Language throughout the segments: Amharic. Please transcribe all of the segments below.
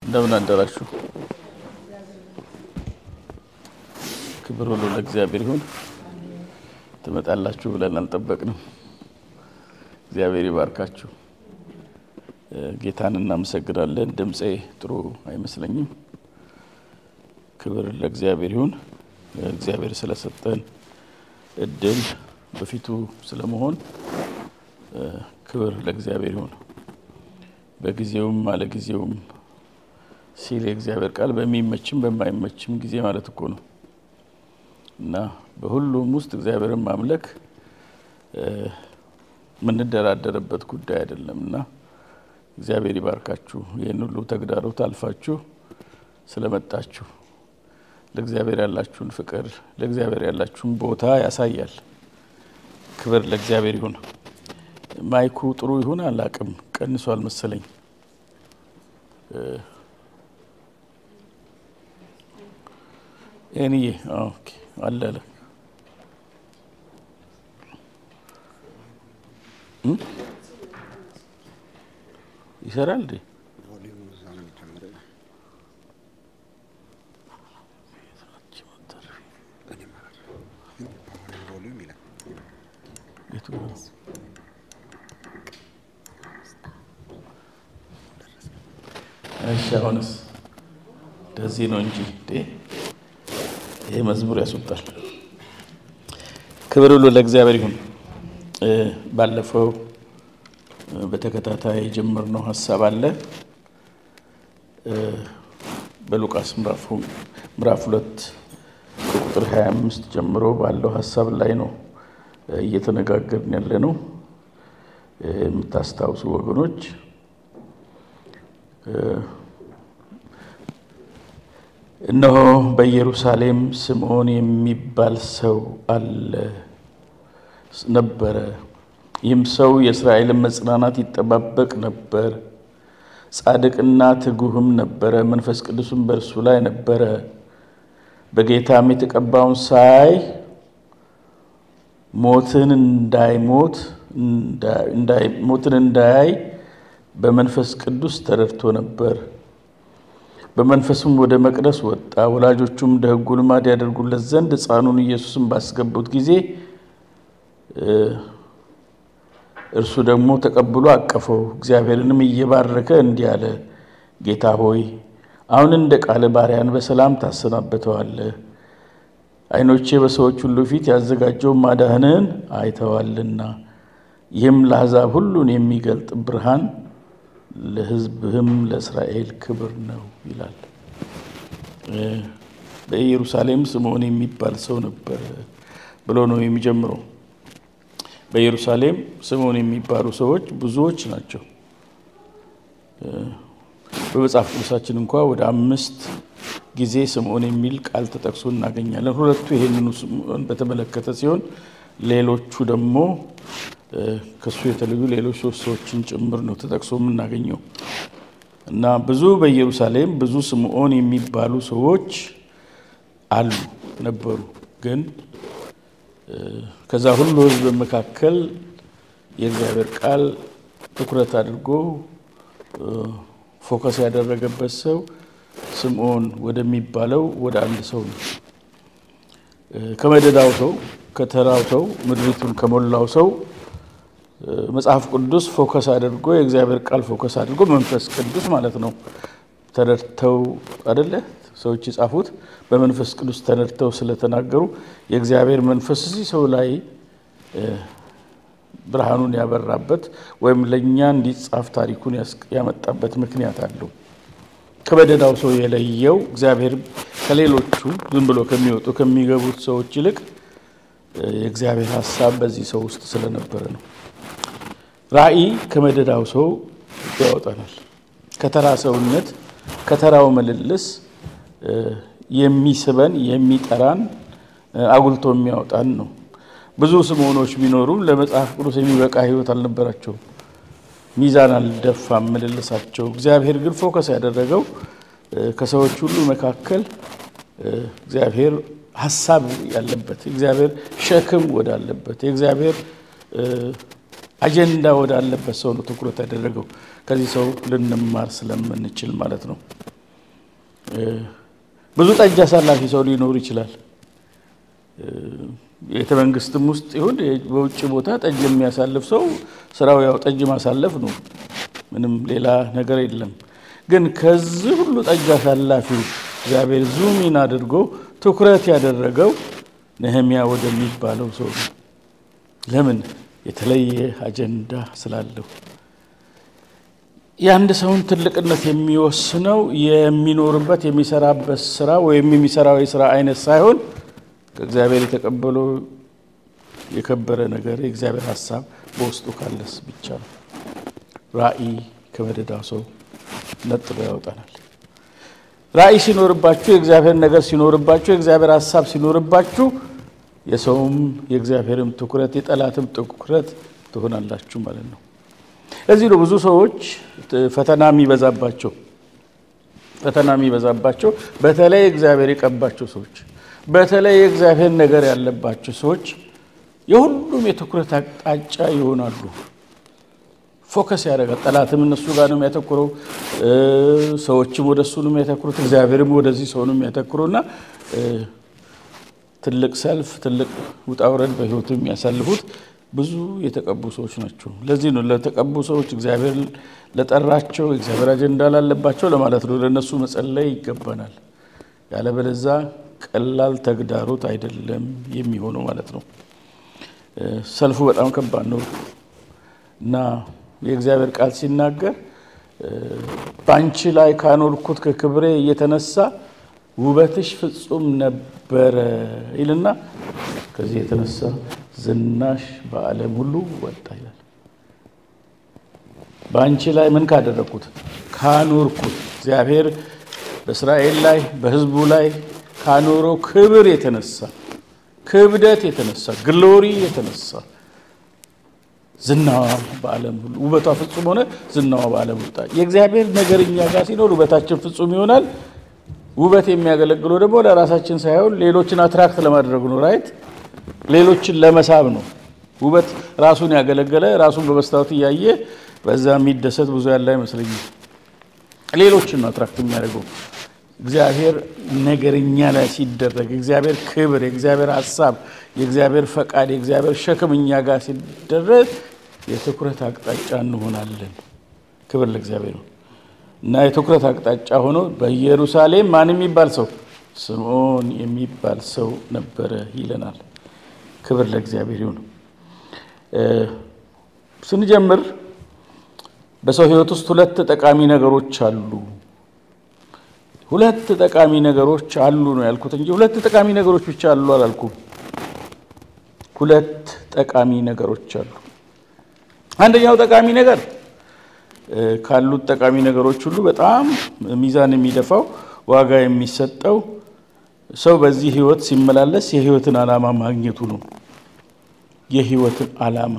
እንደምን አደራችሁ። ክብር ሁሉ ለእግዚአብሔር ይሁን። ትመጣላችሁ ብለን አልጠበቅንም። እግዚአብሔር ይባርካችሁ። ጌታን እናመሰግናለን። ድምፄ ጥሩ አይመስለኝም። ክብር ለእግዚአብሔር ይሁን። እግዚአብሔር ስለሰጠን እድል በፊቱ ስለመሆን ክብር ለእግዚአብሔር ይሁን። በጊዜውም አለጊዜውም ሲል የእግዚአብሔር ቃል በሚመችም በማይመችም ጊዜ ማለት እኮ ነው እና በሁሉም ውስጥ እግዚአብሔርን ማምለክ የምንደራደርበት ጉዳይ አይደለም እና እግዚአብሔር ይባርካችሁ። ይህን ሁሉ ተግዳሮት አልፋችሁ ስለመጣችሁ ለእግዚአብሔር ያላችሁን ፍቅር፣ ለእግዚአብሔር ያላችሁን ቦታ ያሳያል። ክብር ለእግዚአብሔር ይሁን። ማይኩ ጥሩ ይሁን አላቅም፣ ቀንሷል መሰለኝ። ይህንዬ አለ አለ ይሰራል እንዴ? እሺ አሁንስ እንደዚህ ነው እንጂ ይሄ መዝሙር ያስወጣል። ክብር ሁሉ ለእግዚአብሔር ይሁን። ባለፈው በተከታታይ የጀመርነው ሀሳብ አለ። በሉቃስ ምዕራፍ ሁለት ከቁጥር 25 ጀምሮ ባለው ሀሳብ ላይ ነው እየተነጋገርን ያለ ነው። የምታስታውሱ ወገኖች እነሆ በኢየሩሳሌም ስምዖን የሚባል ሰው አለ ነበረ። ይህም ሰው የእስራኤልን መጽናናት ይጠባበቅ ነበር። ጻድቅና ትጉህም ነበረ፣ መንፈስ ቅዱስም በእርሱ ላይ ነበረ። በጌታም የተቀባውን ሳይ ሞትን እንዳይሞት ሞትን እንዳያይ በመንፈስ ቅዱስ ተረድቶ ነበር። በመንፈሱም ወደ መቅደስ ወጣ። ወላጆቹም እንደ ሕጉ ልማድ ያደርጉለት ዘንድ ሕፃኑን ኢየሱስን ባስገቡት ጊዜ እርሱ ደግሞ ተቀብሎ አቀፈው። እግዚአብሔርንም እየባረከ እንዲህ አለ፣ ጌታ ሆይ አሁን እንደ ቃል ባሪያን በሰላም ታሰናበተዋለህ። ዓይኖቼ በሰዎች ሁሉ ፊት ያዘጋጀው ማዳህንን አይተዋልና፣ ይህም ለአሕዛብ ሁሉን የሚገልጥ ብርሃን ለሕዝብህም ለእስራኤል ክብር ነው ይላል። በኢየሩሳሌም ስምዖን የሚባል ሰው ነበር ብሎ ነው የሚጀምረው። በኢየሩሳሌም ስምዖን የሚባሉ ሰዎች ብዙዎች ናቸው። በመጽሐፍ ቅዱሳችን እንኳ ወደ አምስት ጊዜ ስምዖን የሚል ቃል ተጠቅሶ እናገኛለን። ሁለቱ ይህንኑ ስምዖን በተመለከተ ሲሆን ሌሎቹ ደግሞ ከሱ የተለዩ ሌሎች ሶስት ሰዎችን ጭምር ነው ተጠቅሶ የምናገኘው እና ብዙ በኢየሩሳሌም ብዙ ስምዖን የሚባሉ ሰዎች አሉ ነበሩ። ግን ከዛ ሁሉ ሕዝብ መካከል የእግዚአብሔር ቃል ትኩረት አድርጎ ፎከስ ያደረገበት ሰው ስምዖን ወደሚባለው ወደ አንድ ሰው ነው። ከመደዳው ሰው ከተራው ሰው ምድሪቱን ከሞላው ሰው መጽሐፍ ቅዱስ ፎከስ አድርጎ የእግዚአብሔር ቃል ፎከስ አድርጎ መንፈስ ቅዱስ ማለት ነው ተረድተው አደለ ሰዎች የጻፉት በመንፈስ ቅዱስ ተነድተው ስለተናገሩ የእግዚአብሔር መንፈስ እዚህ ሰው ላይ ብርሃኑን ያበራበት ወይም ለእኛ እንዲጻፍ ታሪኩን ያመጣበት ምክንያት አለው። ከበደዳው ሰው የለየው እግዚአብሔር ከሌሎቹ ዝም ብሎ ከሚወጡ ከሚገቡት ሰዎች ይልቅ የእግዚአብሔር ሀሳብ በዚህ ሰው ውስጥ ስለነበረ ነው። ራእይ ከመደዳው ሰው ያወጣናል። ከተራ ሰውነት ከተራው ምልልስ የሚስበን የሚጠራን አጉልቶ የሚያወጣን ነው። ብዙ ስምዖኖች ቢኖሩም ለመጽሐፍ ቅዱስ የሚበቃ ሕይወት አልነበራቸውም። ሚዛን አልደፋም ምልልሳቸው። እግዚአብሔር ግን ፎከስ ያደረገው ከሰዎች ሁሉ መካከል እግዚአብሔር ሀሳብ ያለበት የእግዚአብሔር ሸክም ወዳለበት የእግዚአብሔር አጀንዳ ወዳለበት ሰው ነው ትኩረት ያደረገው። ከዚህ ሰው ልንማር ስለምንችል ማለት ነው። ብዙ ጠጅ አሳላፊ ሰው ሊኖር ይችላል። ቤተ መንግስትም ውስጥ ይሁን በውጭ ቦታ ጠጅ የሚያሳልፍ ሰው ስራው ያው ጠጅ ማሳለፍ ነው። ምንም ሌላ ነገር የለም። ግን ከዚህ ሁሉ ጠጅ አሳላፊው እግዚአብሔር ዙሚን አድርጎ ትኩረት ያደረገው ነህሚያ ወደሚባለው ሰው ነው። ለምን? የተለየ አጀንዳ ስላለው። የአንድ ሰውን ትልቅነት የሚወስነው የሚኖርበት የሚሰራበት ስራ ወይም የሚሰራው የስራ አይነት ሳይሆን ከእግዚአብሔር የተቀበለው የከበረ ነገር የእግዚአብሔር ሀሳብ በውስጡ ካለስ ብቻ ነው። ራእይ ከመደዳው ሰው ነጥሎ ያወጣናል። ራእይ ሲኖርባችሁ፣ የእግዚአብሔር ነገር ሲኖርባችሁ፣ የእግዚአብሔር ሀሳብ ሲኖርባችሁ የሰውም የእግዚአብሔርም ትኩረት የጠላትም ትኩረት ትሆናላችሁ ማለት ነው። እዚህ ነው ብዙ ሰዎች ፈተና የሚበዛባቸው ፈተና የሚበዛባቸው በተለይ እግዚአብሔር የቀባቸው ሰዎች በተለይ የእግዚአብሔር ነገር ያለባቸው ሰዎች የሁሉም የትኩረት አቅጣጫ ይሆናሉ። ፎከስ ያደርጋል። ጠላትም እነሱ ጋር ነው የሚያተኩረው፣ ሰዎችም ወደ እሱ ነው የሚያተኩሩት፣ እግዚአብሔርም ወደዚህ ሰው ነው የሚያተኩረው እና ትልቅ ሰልፍ ትልቅ ውጣ ውረድ በህይወቱ የሚያሳልፉት ብዙ የተቀቡ ሰዎች ናቸው። ለዚህ ነው ለተቀቡ ሰዎች እግዚአብሔር ለጠራቸው እግዚአብሔር አጀንዳ ላለባቸው ለማለት ነው ለእነሱ መጸለይ ይገባናል። ያለበለዛ ቀላል ተግዳሮት አይደለም የሚሆነው ማለት ነው። ሰልፉ በጣም ከባድ ነው እና የእግዚአብሔር ቃል ሲናገር በአንቺ ላይ ካኖርኩት ከክብሬ እየተነሳ ውበትሽ ፍጹም ነበረ ይልና ከዚህ የተነሳ ዝናሽ በዓለም ሁሉ ወጣ ይላል። በአንቺ ላይ ምን ካደረግኩት ካኖርኩት እግዚአብሔር በእስራኤል ላይ በሕዝቡ ላይ ካኖረው ክብር የተነሳ ክብደት የተነሳ ግሎሪ የተነሳ ዝናዋ በዓለም ሁሉ ውበቷ ፍጹም ሆነ፣ ዝናዋ በዓለም ወጣ። የእግዚአብሔር ነገር እኛ ጋር ሲኖር ውበታችን ፍጹም ይሆናል። ውበት የሚያገለግለው ደግሞ ለራሳችን ሳይሆን ሌሎችን አትራክት ለማድረግ ነው። ራይት ሌሎችን ለመሳብ ነው። ውበት ራሱን ያገለገለ ራሱን በመስታወት እያየ በዛ የሚደሰት ብዙ ያለ አይመስለኝም። ሌሎችን ነው አትራክት የሚያደርገው። እግዚአብሔር ነገርኛ ላይ ሲደረግ የእግዚአብሔር ክብር፣ የእግዚአብሔር ሀሳብ፣ የእግዚአብሔር ፈቃድ፣ የእግዚአብሔር ሸክም እኛ ጋር ሲደረግ የትኩረት አቅጣጫ እንሆናለን። ክብር ለእግዚአብሔር ነው። እና የትኩረት አቅጣጫ ሆኖ በኢየሩሳሌም ማን የሚባል ሰው ስምዖን የሚባል ሰው ነበረ ይለናል። ክብር ለእግዚአብሔር ይሁን። ስንጀምር በሰው ሕይወት ውስጥ ሁለት ጠቃሚ ነገሮች አሉ። ሁለት ጠቃሚ ነገሮች አሉ ነው ያልኩት እንጂ ሁለት ጠቃሚ ነገሮች ብቻ አሉ አላልኩም። ሁለት ጠቃሚ ነገሮች አሉ። አንደኛው ጠቃሚ ነገር ካሉት ጠቃሚ ነገሮች ሁሉ በጣም ሚዛን የሚደፋው ዋጋ የሚሰጠው ሰው በዚህ ህይወት ሲመላለስ የህይወትን ዓላማ ማግኘቱ ነው። የህይወትን ዓላማ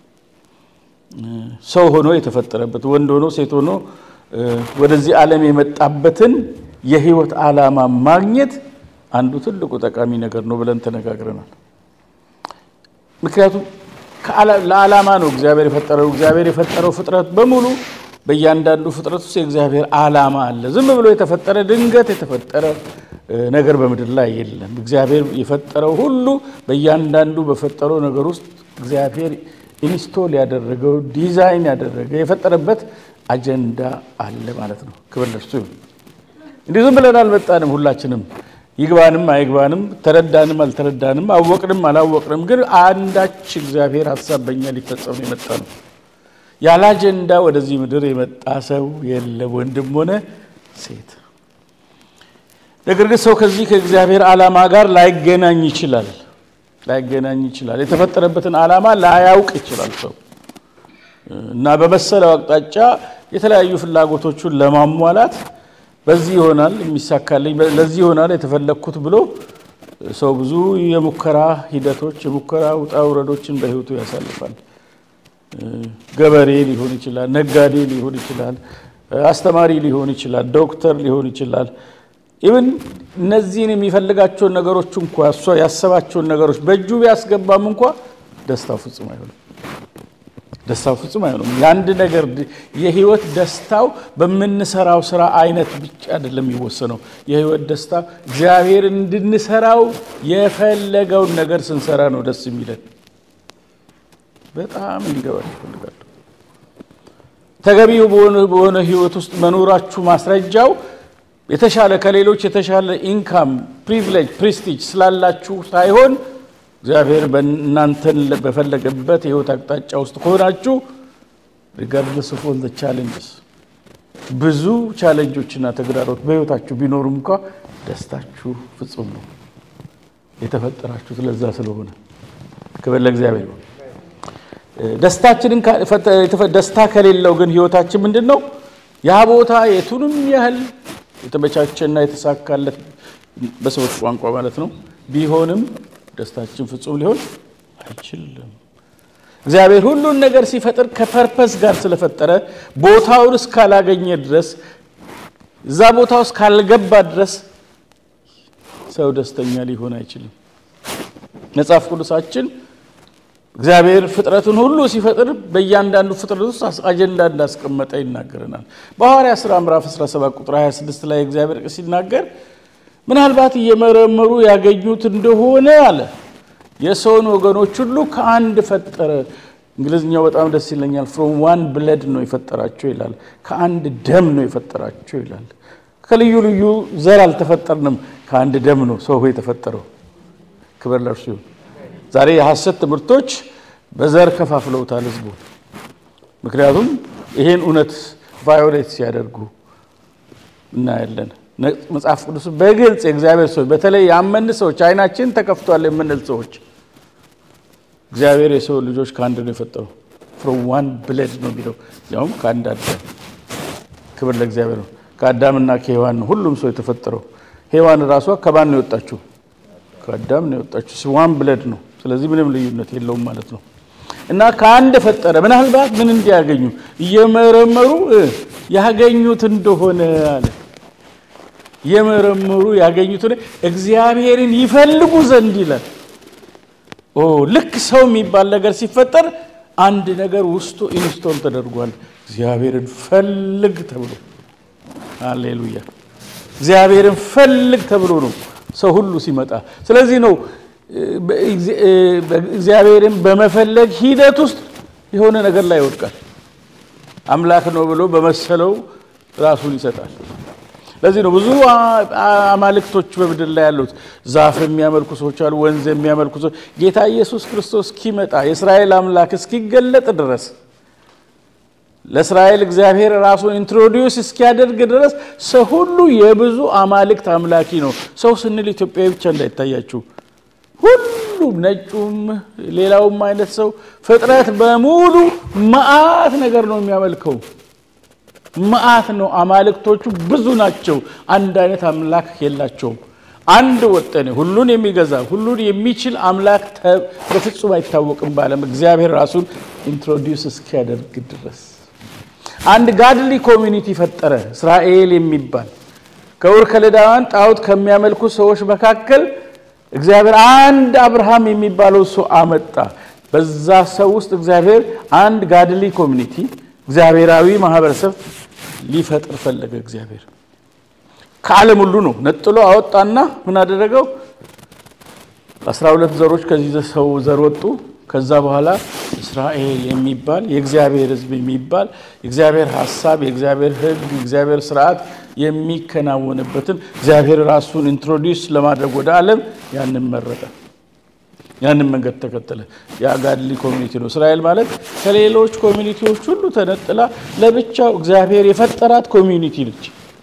ሰው ሆኖ የተፈጠረበት ወንድ ሆኖ ሴት ሆኖ ወደዚህ ዓለም የመጣበትን የህይወት ዓላማ ማግኘት አንዱ ትልቁ ጠቃሚ ነገር ነው ብለን ተነጋግረናል። ምክንያቱም ለዓላማ ነው እግዚአብሔር የፈጠረው። እግዚአብሔር የፈጠረው ፍጥረት በሙሉ በእያንዳንዱ ፍጥረት ውስጥ የእግዚአብሔር ዓላማ አለ። ዝም ብሎ የተፈጠረ ድንገት የተፈጠረ ነገር በምድር ላይ የለም። እግዚአብሔር የፈጠረው ሁሉ በእያንዳንዱ በፈጠረው ነገር ውስጥ እግዚአብሔር ኢንስቶል ያደረገው ዲዛይን ያደረገ የፈጠረበት አጀንዳ አለ ማለት ነው። ክብር ለእርሱ ይሁን። እንዲህ ዝም ብለን አልመጣንም። ሁላችንም ይግባንም አይግባንም፣ ተረዳንም አልተረዳንም፣ አወቅንም አላወቅንም፣ ግን አንዳች እግዚአብሔር ሀሳብ በእኛ ሊፈጸም የመጣ ነው። ያለ አጀንዳ ወደዚህ ምድር የመጣ ሰው የለም፣ ወንድም ሆነ ሴት። ነገር ግን ሰው ከዚህ ከእግዚአብሔር ዓላማ ጋር ላይገናኝ ይችላል ላይገናኝ ይችላል። የተፈጠረበትን ዓላማ ላያውቅ ይችላል ሰው እና በመሰለው አቅጣጫ የተለያዩ ፍላጎቶቹን ለማሟላት በዚህ ይሆናል የሚሳካልኝ፣ ለዚህ ይሆናል የተፈለግኩት ብሎ ሰው ብዙ የሙከራ ሂደቶች የሙከራ ውጣ ውረዶችን በሕይወቱ ያሳልፋል። ገበሬ ሊሆን ይችላል፣ ነጋዴ ሊሆን ይችላል፣ አስተማሪ ሊሆን ይችላል፣ ዶክተር ሊሆን ይችላል። ኢብን እነዚህን የሚፈልጋቸውን ነገሮች እንኳ እሷ ያሰባቸውን ነገሮች በእጁ ቢያስገባም እንኳ ደስታው ፍጹም አይሆንም። ደስታው ፍጹም አይሆንም። የአንድ ነገር የህይወት ደስታው በምንሰራው ስራ አይነት ብቻ አይደለም የሚወሰነው። የህይወት ደስታ እግዚአብሔር እንድንሰራው የፈለገውን ነገር ስንሰራ ነው ደስ የሚለን። በጣም እንዲገባችሁ እፈልጋለሁ። ተገቢው በሆነ ህይወት ውስጥ መኖራችሁ ማስረጃው የተሻለ ከሌሎች የተሻለ ኢንካም፣ ፕሪቪሌጅ፣ ፕሪስቲጅ ስላላችሁ ሳይሆን እግዚአብሔር በእናንተን በፈለገበት የህይወት አቅጣጫ ውስጥ ከሆናችሁ ሪጋርድለስ ኦፍ ኦል ቻሌንጅስ ብዙ ቻሌንጆችና ተግዳሮት በህይወታችሁ ቢኖሩም እንኳ ደስታችሁ ፍጹም ነው። የተፈጠራችሁት ለዛ ስለሆነ ክብር ለእግዚአብሔር ነው። ደስታችንን ደስታ ከሌለው ግን ህይወታችን ምንድን ነው? ያ ቦታ የቱንም ያህል የተመቻቸና የተሳካለት በሰዎች ቋንቋ ማለት ነው ቢሆንም ደስታችን ፍጹም ሊሆን አይችልም። እግዚአብሔር ሁሉን ነገር ሲፈጥር ከፐርፐስ ጋር ስለፈጠረ ቦታውን እስካላገኘ ድረስ እዛ ቦታ ውስጥ ካልገባ ድረስ ሰው ደስተኛ ሊሆን አይችልም። መጽሐፍ ቅዱሳችን እግዚአብሔር ፍጥረትን ሁሉ ሲፈጥር በእያንዳንዱ ፍጥረት ውስጥ አጀንዳ እንዳስቀመጠ ይናገረናል። በሐዋርያ ሥራ ምዕራፍ 17 ቁጥር 26 ላይ እግዚአብሔር ሲናገር ምናልባት እየመረመሩ ያገኙት እንደሆነ አለ የሰውን ወገኖች ሁሉ ከአንድ ፈጠረ። እንግሊዝኛው በጣም ደስ ይለኛል። ፍሮም ዋን ብለድ ነው የፈጠራቸው ይላል። ከአንድ ደም ነው የፈጠራቸው ይላል። ከልዩ ልዩ ዘር አልተፈጠርንም፣ ከአንድ ደም ነው ሰው የተፈጠረው። ክብር ለእርሱ ይሁን። ዛሬ የሐሰት ትምህርቶች በዘር ከፋፍለውታል ህዝቡ። ምክንያቱም ይሄን እውነት ቫዮሌት ሲያደርጉ እናያለን። መጽሐፍ ቅዱስ በግልጽ የእግዚአብሔር ሰዎች በተለይ ያመን ሰዎች አይናችን ተከፍቷል የምንል ሰዎች እግዚአብሔር የሰው ልጆች ከአንድ ነው የፈጠረው። ፍሮም ዋን ብለድ ነው የሚለው ያውም ከአንድ አዳም። ክብር ለእግዚአብሔር ነው። ከአዳምና ከሔዋን ነው ሁሉም ሰው የተፈጠረው። ሔዋን ራሷ ከማን ነው የወጣችው? ከአዳም ነው የወጣችው። ዋን ብለድ ነው። ስለዚህ ምንም ልዩነት የለውም ማለት ነው። እና ከአንድ ፈጠረ። ምናልባት ምን እንዲያገኙ እየመረመሩ ያገኙት እንደሆነ አለ የመረመሩ ያገኙትን እግዚአብሔርን ይፈልጉ ዘንድ ይላል። ኦ ልክ ሰው የሚባል ነገር ሲፈጠር አንድ ነገር ውስጡ ኢንስቶል ተደርጓል። እግዚአብሔርን ፈልግ ተብሎ አሌሉያ፣ እግዚአብሔርን ፈልግ ተብሎ ነው ሰው ሁሉ ሲመጣ። ስለዚህ ነው እግዚአብሔርን በመፈለግ ሂደት ውስጥ የሆነ ነገር ላይ ይወድቃል። አምላክ ነው ብሎ በመሰለው ራሱን ይሰጣል። ለዚህ ነው ብዙ አማልክቶች በምድር ላይ ያሉት። ዛፍ የሚያመልኩ ሰዎች አሉ፣ ወንዝ የሚያመልኩ ሰዎች። ጌታ ኢየሱስ ክርስቶስ እስኪመጣ የእስራኤል አምላክ እስኪገለጥ ድረስ ለእስራኤል እግዚአብሔር ራሱን ኢንትሮዲውስ እስኪያደርግ ድረስ ሰው ሁሉ የብዙ አማልክት አምላኪ ነው። ሰው ስንል ኢትዮጵያዊ ብቻ እንዳይታያችሁ፣ ሁሉም ነጩም፣ ሌላውም አይነት ሰው ፍጥረት በሙሉ መዓት ነገር ነው የሚያመልከው መዓት ነው። አማልክቶቹ ብዙ ናቸው። አንድ አይነት አምላክ የላቸውም። አንድ ወጠኔ ሁሉን የሚገዛ ሁሉን የሚችል አምላክ በፍጹም አይታወቅም በዓለም እግዚአብሔር ራሱን ኢንትሮዲውስ እስኪያደርግ ድረስ አንድ ጋድሊ ኮሚኒቲ ፈጠረ፣ እስራኤል የሚባል ከኡር ከለዳውያን ጣዖት ከሚያመልኩ ሰዎች መካከል እግዚአብሔር አንድ አብርሃም የሚባለው ሰው አመጣ። በዛ ሰው ውስጥ እግዚአብሔር አንድ ጋድሊ ኮሚኒቲ እግዚአብሔራዊ ማህበረሰብ ሊፈጥር ፈለገ። እግዚአብሔር ከዓለም ሁሉ ነው ነጥሎ አወጣና ምን አደረገው? አስራ ሁለት ዘሮች ከዚህ ሰው ዘር ወጡ። ከዛ በኋላ እስራኤል የሚባል የእግዚአብሔር ሕዝብ የሚባል የእግዚአብሔር ሀሳብ፣ የእግዚአብሔር ሕግ፣ የእግዚአብሔር ስርዓት የሚከናወንበትን እግዚአብሔር ራሱን ኢንትሮዲውስ ለማድረግ ወደ ዓለም ያንን መረጠ። ያንን መንገድ ተከተለ። የአጋድሊ ኮሚኒቲ ነው። እስራኤል ማለት ከሌሎች ኮሚኒቲዎች ሁሉ ተነጥላ ለብቻው እግዚአብሔር የፈጠራት ኮሚኒቲ ነች።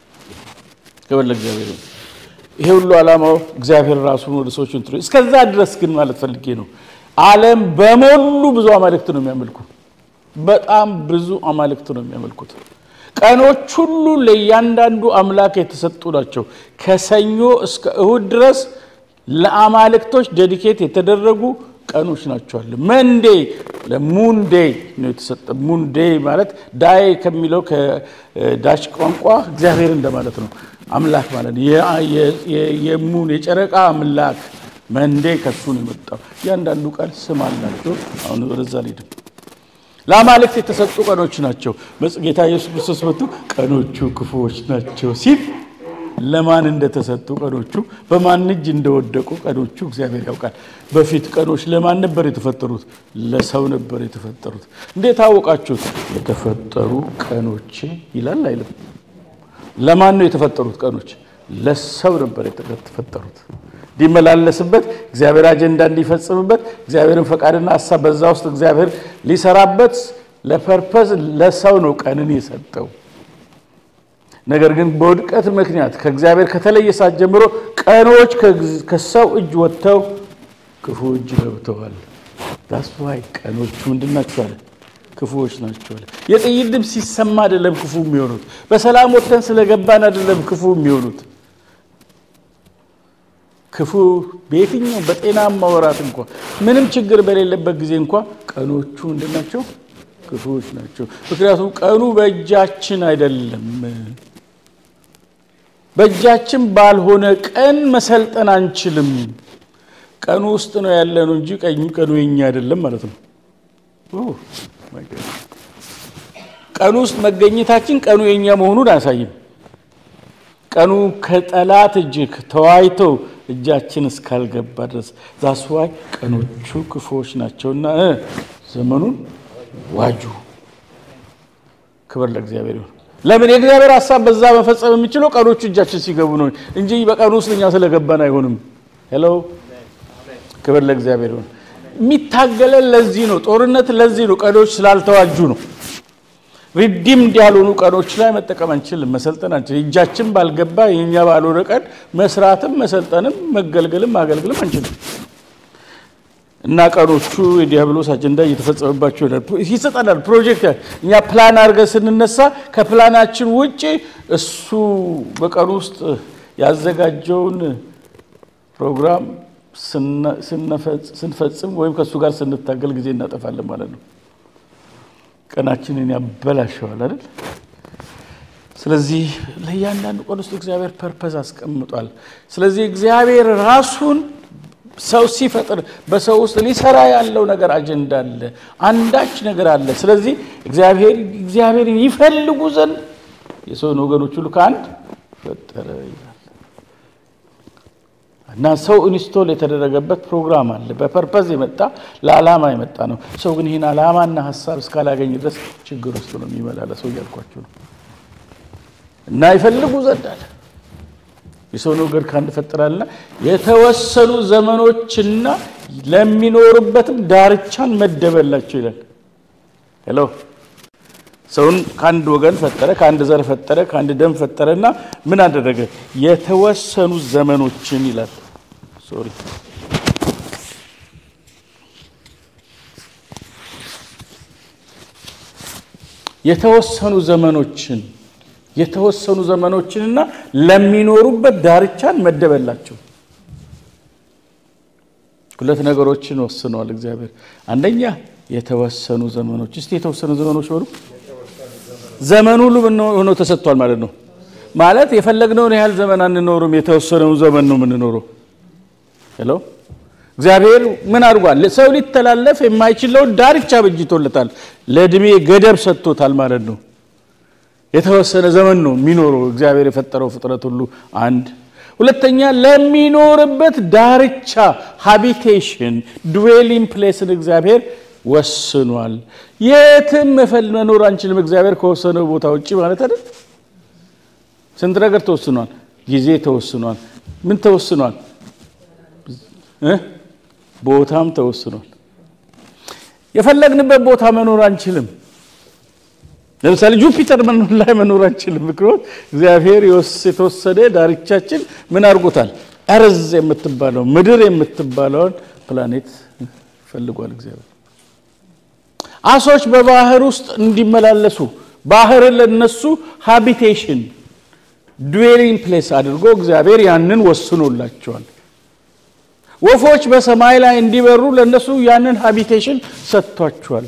ክብር ለእግዚአብሔር። ይሄ ሁሉ ዓላማው እግዚአብሔር ራሱን ወደ ሰዎች እንትሮ እስከዛ ድረስ ግን ማለት ፈልጌ ነው። ዓለም በሞሉ ብዙ አማልክት ነው የሚያመልኩ። በጣም ብዙ አማልክት ነው የሚያመልኩት። ቀኖች ሁሉ ለእያንዳንዱ አምላክ የተሰጡ ናቸው። ከሰኞ እስከ እሁድ ድረስ ለአማልክቶች ዴዲኬት የተደረጉ ቀኖች ናቸዋል። መንዴ ለሙንዴ ነው የተሰጠ። ሙንዴ ማለት ዳይ ከሚለው ከዳች ቋንቋ እግዚአብሔር እንደማለት ነው። አምላክ ማለት የሙን የጨረቃ አምላክ መንዴ ከሱ ነው የመጣው። እያንዳንዱ ቃል ስም አላቸው። አሁን ወደዛ ልሄድም። ለአማልክት የተሰጡ ቀኖች ናቸው። ጌታ ኢየሱስ ክርስቶስ መጥቶ ቀኖቹ ክፉዎች ናቸው ሲል ለማን እንደተሰጡ ቀኖቹ በማን እጅ እንደወደቁ ቀኖቹ እግዚአብሔር ያውቃል። በፊት ቀኖች ለማን ነበር የተፈጠሩት? ለሰው ነበር የተፈጠሩት። እንዴት አወቃችሁት? የተፈጠሩ ቀኖቼ ይላል አይልም? ለማን ነው የተፈጠሩት ቀኖች? ለሰው ነበር የተፈጠሩት እንዲመላለስበት እግዚአብሔር አጀንዳ እንዲፈጽምበት እግዚአብሔርን ፈቃድና ሀሳብ በዛ ውስጥ እግዚአብሔር ሊሰራበት ለፐርፐዝ ለሰው ነው ቀንን የሰጠው። ነገር ግን በውድቀት ምክንያት ከእግዚአብሔር ከተለየ ሰዓት ጀምሮ ቀኖች ከሰው እጅ ወጥተው ክፉ እጅ ገብተዋል። ዳስዋይ ቀኖቹ ምንድን ናቸው አለ? ክፉዎች ናቸው አለ። የጥይት ድምፅ ሲሰማ አይደለም ክፉ የሚሆኑት። በሰላም ወጥተን ስለገባን አይደለም ክፉ የሚሆኑት። ክፉ በየትኛው በጤናማ ወራት እንኳ ምንም ችግር በሌለበት ጊዜ እንኳ ቀኖቹ ምንድን ናቸው? ክፉዎች ናቸው። ምክንያቱም ቀኑ በእጃችን አይደለም። በእጃችን ባልሆነ ቀን መሰልጠን አንችልም። ቀኑ ውስጥ ነው ያለነው እንጂ ቀኑ የኛ አይደለም ማለት ነው። ቀኑ ውስጥ መገኘታችን ቀኑ የኛ መሆኑን አያሳይም። ቀኑ ከጠላት እጅ ተዋይተው እጃችን እስካልገባ ድረስ ዛስዋይ ቀኖቹ ክፉዎች ናቸውና ዘመኑን ዋጁ። ክብር ለእግዚአብሔር ይሁን። ለምን የእግዚአብሔር ሀሳብ በዛ መፈጸም የሚችለው ቀኖቹ እጃችን ሲገቡ ነው እንጂ በቀኑ ውስጥ እኛ ስለገባን አይሆንም። ሄሎ ክብር ለእግዚአብሔር ይሁን። የሚታገለን ለዚህ ነው። ጦርነት ለዚህ ነው። ቀኖች ስላልተዋጁ ነው። ሪዲምድ ያልሆኑ ቀኖች ላይ መጠቀም አንችልም፣ መሰልጠን አንችልም። እጃችን ባልገባ የኛ ባልሆነ ቀን መስራትም መሰልጠንም መገልገልም ማገልገልም አንችልም። እና ቀኖቹ የዲያብሎስ አጀንዳ እየተፈጸመባቸው ይሰጠናል። ፕሮጀክት እኛ ፕላን አድርገን ስንነሳ ከፕላናችን ውጭ እሱ በቀኑ ውስጥ ያዘጋጀውን ፕሮግራም ስንፈጽም ወይም ከእሱ ጋር ስንታገል ጊዜ እናጠፋለን ማለት ነው። ቀናችንን ያበላሸዋል አይደል? ስለዚህ ለእያንዳንዱ ቀን ውስጥ እግዚአብሔር ፐርፐዝ አስቀምጧል። ስለዚህ እግዚአብሔር ራሱን ሰው ሲፈጥር በሰው ውስጥ ሊሰራ ያለው ነገር አጀንዳ አለ፣ አንዳች ነገር አለ። ስለዚህ እግዚአብሔር እግዚአብሔርን ይፈልጉ ዘንድ የሰውን ወገኖች ሁሉ ከአንድ ፈጠረ ይላል እና ሰው ኢንስቶል የተደረገበት ፕሮግራም አለ። በፐርፐዝ የመጣ ለዓላማ የመጣ ነው። ሰው ግን ይህን ዓላማና ሀሳብ እስካላገኝ ድረስ ችግር ውስጥ ነው የሚመላለሰው እያልኳቸው ነው። እና ይፈልጉ ዘንድ አለ የሰው ነገር ከአንድ ፈጠራልና የተወሰኑ ዘመኖችና ለሚኖሩበትም ዳርቻን መደበላቸው ይላል። ሄሎ ሰውን ከአንድ ወገን ፈጠረ፣ ከአንድ ዘር ፈጠረ፣ ከአንድ ደም ፈጠረና ምን አደረገ? የተወሰኑ ዘመኖችን ይላል። ሶሪ የተወሰኑ ዘመኖችን የተወሰኑ ዘመኖችንና ለሚኖሩበት ዳርቻን መደበላቸው። ሁለት ነገሮችን ወስነዋል እግዚአብሔር። አንደኛ የተወሰኑ ዘመኖች። እስቲ የተወሰኑ ዘመኖች በሉ። ዘመኑ ሁሉ ሆኖ ተሰጥቷል ማለት ነው። ማለት የፈለግነውን ያህል ዘመን አንኖርም፣ የተወሰነውን ዘመን ነው የምንኖረው። ሄሎ እግዚአብሔር ምን አድርጓል? ሰው ሊተላለፍ የማይችለውን ዳርቻ በጅቶለታል። ለእድሜ ገደብ ሰጥቶታል ማለት ነው። የተወሰነ ዘመን ነው የሚኖረው እግዚአብሔር የፈጠረው ፍጥረት ሁሉ። አንድ ሁለተኛ ለሚኖርበት ዳርቻ ሃቢቴሽን ድዌሊንግ ፕሌስን እግዚአብሔር ወስኗል። የትም መኖር አንችልም እግዚአብሔር ከወሰነው ቦታ ውጭ ማለት አይደል። ስንት ነገር ተወስኗል። ጊዜ ተወስኗል። ምን ተወስኗል? ቦታም ተወስኗል። የፈለግንበት ቦታ መኖር አንችልም። ለምሳሌ ጁፒተር ላይ መኖር አንችልም። ምክንያት እግዚአብሔር የተወሰደ ዳርቻችን ምን አድርጎታል? እርዝ የምትባለው ምድር የምትባለውን ፕላኔት ፈልጓል እግዚአብሔር። አሶች በባህር ውስጥ እንዲመላለሱ ባህርን ለነሱ ሃቢቴሽን ድዌሊንግ ፕሌስ አድርጎ እግዚአብሔር ያንን ወስኖላቸዋል። ወፎች በሰማይ ላይ እንዲበሩ ለነሱ ያንን ሃቢቴሽን ሰጥቷቸዋል።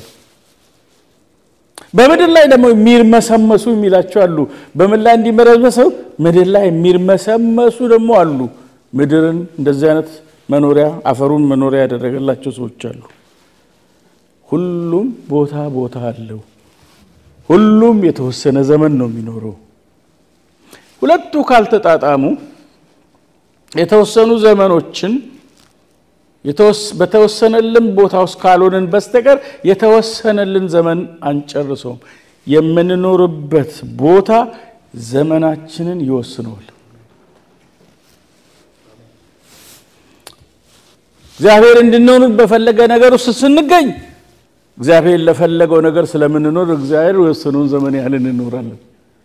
በምድር ላይ ደግሞ የሚርመሰመሱ የሚላቸው አሉ። በምን ላይ እንዲመረመሰው ምድር ላይ የሚርመሰመሱ ደግሞ አሉ። ምድርን እንደዚህ አይነት መኖሪያ አፈሩን መኖሪያ ያደረገላቸው ሰዎች አሉ። ሁሉም ቦታ ቦታ አለው። ሁሉም የተወሰነ ዘመን ነው የሚኖረው። ሁለቱ ካልተጣጣሙ የተወሰኑ ዘመኖችን በተወሰነልን ቦታ ውስጥ ካልሆንን በስተቀር የተወሰነልን ዘመን አንጨርሰውም። የምንኖርበት ቦታ ዘመናችንን ይወስነዋል። እግዚአብሔር እንድንሆን በፈለገ ነገር ውስጥ ስንገኝ እግዚአብሔር ለፈለገው ነገር ስለምንኖር እግዚአብሔር የወሰነውን ዘመን ያህል እንኖራለን።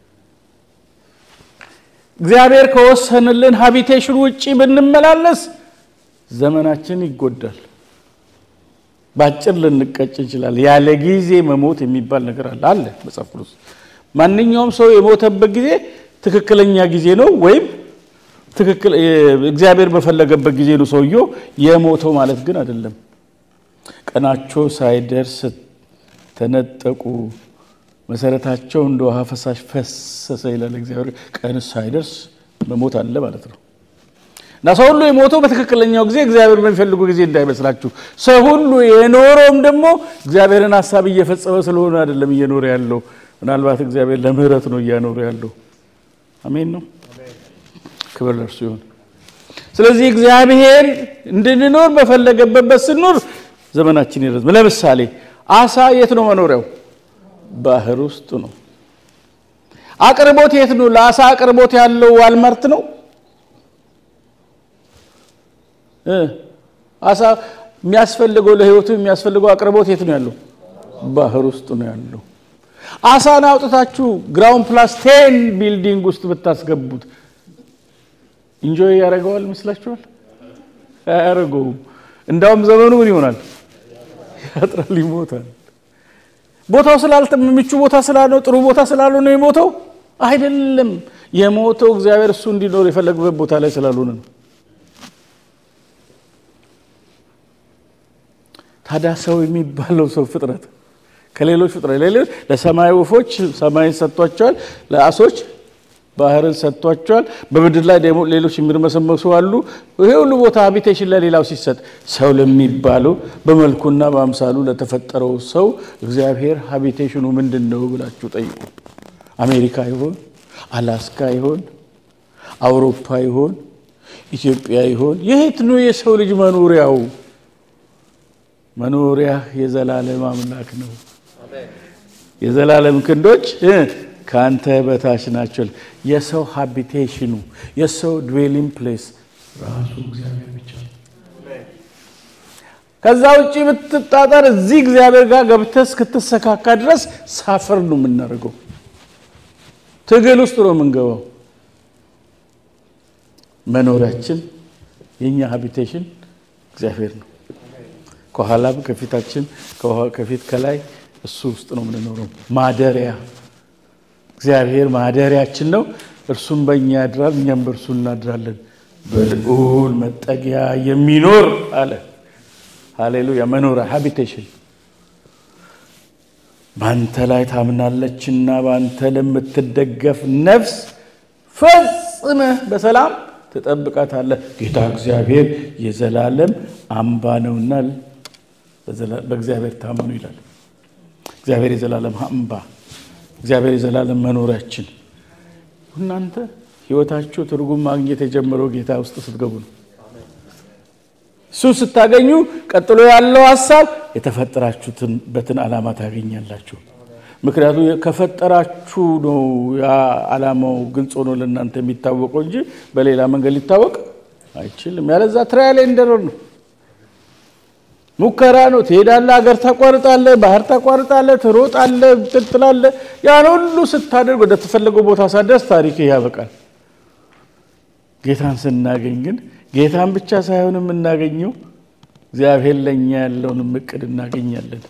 እግዚአብሔር ከወሰንልን ሀቢቴሽን ውጭ ብንመላለስ ዘመናችን ይጎዳል። በአጭር ልንቀጭ እንችላለን። ያለ ጊዜ መሞት የሚባል ነገር አለ አለ መጽሐፍ ቅዱስ። ማንኛውም ሰው የሞተበት ጊዜ ትክክለኛ ጊዜ ነው ወይም ትክክል እግዚአብሔር በፈለገበት ጊዜ ነው ሰውየው የሞተው ማለት ግን አይደለም። ቀናቸው ሳይደርስ ተነጠቁ፣ መሰረታቸው እንደ ውሃ ፈሳሽ ፈሰሰ ይላል እግዚአብሔር። ቀን ሳይደርስ መሞት አለ ማለት ነው። እና ሰው ሁሉ የሞተው በትክክለኛው ጊዜ እግዚአብሔር በሚፈልጉ ጊዜ እንዳይመስላችሁ። ሰው ሁሉ የኖረውም ደግሞ እግዚአብሔርን ሀሳብ እየፈጸመ ስለሆነ አይደለም እየኖረ ያለው። ምናልባት እግዚአብሔር ለምህረት ነው እያኖረ ያለው። አሜን ነው። ክብር ለእርሱ ይሁን። ስለዚህ እግዚአብሔር እንድንኖር በፈለገበት ስንኖር ዘመናችን ይረዝም። ለምሳሌ አሳ የት ነው መኖሪያው? ባህር ውስጥ ነው። አቅርቦት የት ነው? ለአሳ አቅርቦት ያለው ዋልማርት ነው። አሳ የሚያስፈልገው ለህይወቱ የሚያስፈልገው አቅርቦት የት ነው ያለው? ባህር ውስጥ ነው ያለው። አሳን አውጥታችሁ ግራውንድ ፕላስ ቴን ቢልዲንግ ውስጥ ብታስገቡት ኢንጆይ ያደርገዋል ይመስላችኋል? አያደርገውም። እንዳውም ዘመኑ ምን ይሆናል? ያጥራል፣ ይሞታል። ቦታው ስላልተ ምቹ ቦታ ስላልነው ጥሩ ቦታ ስላልሆነ ነው የሞተው አይደለም። የሞተው እግዚአብሔር እሱ እንዲኖር የፈለገበት ቦታ ላይ ስላልሆነ ነው። ታዲያ ሰው የሚባለው ሰው ፍጥረት ከሌሎች ፍጥረት ሌሎች ለሰማይ ወፎች ሰማይን ሰጥቷቸዋል፣ ለአሶች ባህርን ሰጥቷቸዋል። በምድር ላይ ደግሞ ሌሎች የሚርመሰመሱ አሉ። ይሄ ሁሉ ቦታ ሀቢቴሽን ለሌላው ሲሰጥ ሰው ለሚባለው በመልኩና በአምሳሉ ለተፈጠረው ሰው እግዚአብሔር ሀቢቴሽኑ ምንድን ነው ብላችሁ ጠይቁ። አሜሪካ ይሆን? አላስካ ይሆን? አውሮፓ ይሆን? ኢትዮጵያ ይሆን? የት ነው የሰው ልጅ መኖሪያው? መኖሪያ የዘላለም አምላክ ነው። የዘላለም ክንዶች ከአንተ በታች ናቸው። የሰው ሃቢቴሽኑ የሰው ድዌሊንግ ፕሌስ ራሱ እግዚአብሔር ብቻ ነው። ከዛ ውጭ ብትጣጠር እዚህ እግዚአብሔር ጋር ገብተህ እስክትሰካካ ድረስ ሳፈር ነው የምናደርገው። ትግል ውስጥ ነው የምንገባው። መኖሪያችን የእኛ ሃቢቴሽን እግዚአብሔር ነው። ከኋላም ከፊታችን ከፊት ከላይ እሱ ውስጥ ነው የምንኖረው። ማደሪያ እግዚአብሔር ማደሪያችን ነው። እርሱም በእኛ ያድራል፣ እኛም በእርሱ እናድራለን። በልዑል መጠጊያ የሚኖር አለ። ሃሌሉያ። መኖሪያ ሃቢቴሽን በአንተ ላይ ታምናለችና በአንተ ለምትደገፍ ነፍስ ፈጽመህ በሰላም ትጠብቃታለህ። ጌታ እግዚአብሔር የዘላለም አምባ ነውና በእግዚአብሔር ታመኑ ይላል። እግዚአብሔር የዘላለም አምባ እግዚአብሔር የዘላለም መኖሪያችን። እናንተ ህይወታችሁ ትርጉም ማግኘት የጀመረው ጌታ ውስጥ ስትገቡ ነው። እሱን ስታገኙ ቀጥሎ ያለው ሀሳብ የተፈጠራችሁበትን ዓላማ ታገኛላችሁ። ምክንያቱም ከፈጠራችሁ ነው ያ ዓላማው ግልጽ ሆኖ ለእናንተ የሚታወቀው እንጂ በሌላ መንገድ ሊታወቅ አይችልም። ያለዛ ትራያል ኤንደረር ነው ሙከራ ነው። ትሄዳለህ፣ ሀገር ታቋርጣለህ፣ ባህር ታቋርጣለህ፣ ትሮጣለህ፣ ትጥላለህ። ያን ሁሉ ስታደርግ ወደ ተፈለገው ቦታ ሳደርስ ታሪክ ያበቃል። ጌታን ስናገኝ ግን ጌታን ብቻ ሳይሆን የምናገኘው እግዚአብሔር ለእኛ ያለውን እቅድ እናገኛለን።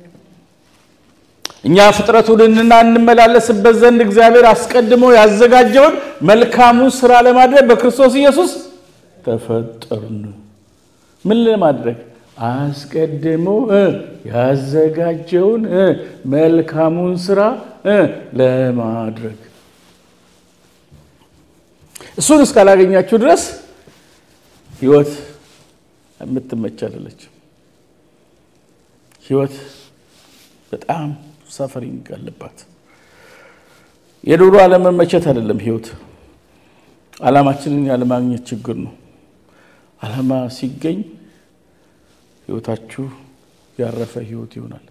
እኛ ፍጥረቱንና እንመላለስበት ዘንድ እግዚአብሔር አስቀድሞ ያዘጋጀውን መልካሙን ስራ ለማድረግ በክርስቶስ ኢየሱስ ተፈጠርን። ምን ለማድረግ አስቀድሞ ያዘጋጀውን መልካሙን ስራ ለማድረግ እሱን እስካላገኛችሁ ድረስ ህይወት የምትመች አይደለችም። ህይወት በጣም ሰፈሪንግ አለባት። የዶሮ አለመመቸት አይደለም ህይወት፣ አላማችንን ያለማግኘት ችግር ነው። አላማ ሲገኝ ህይወታችሁ ያረፈ ህይወት ይሆናል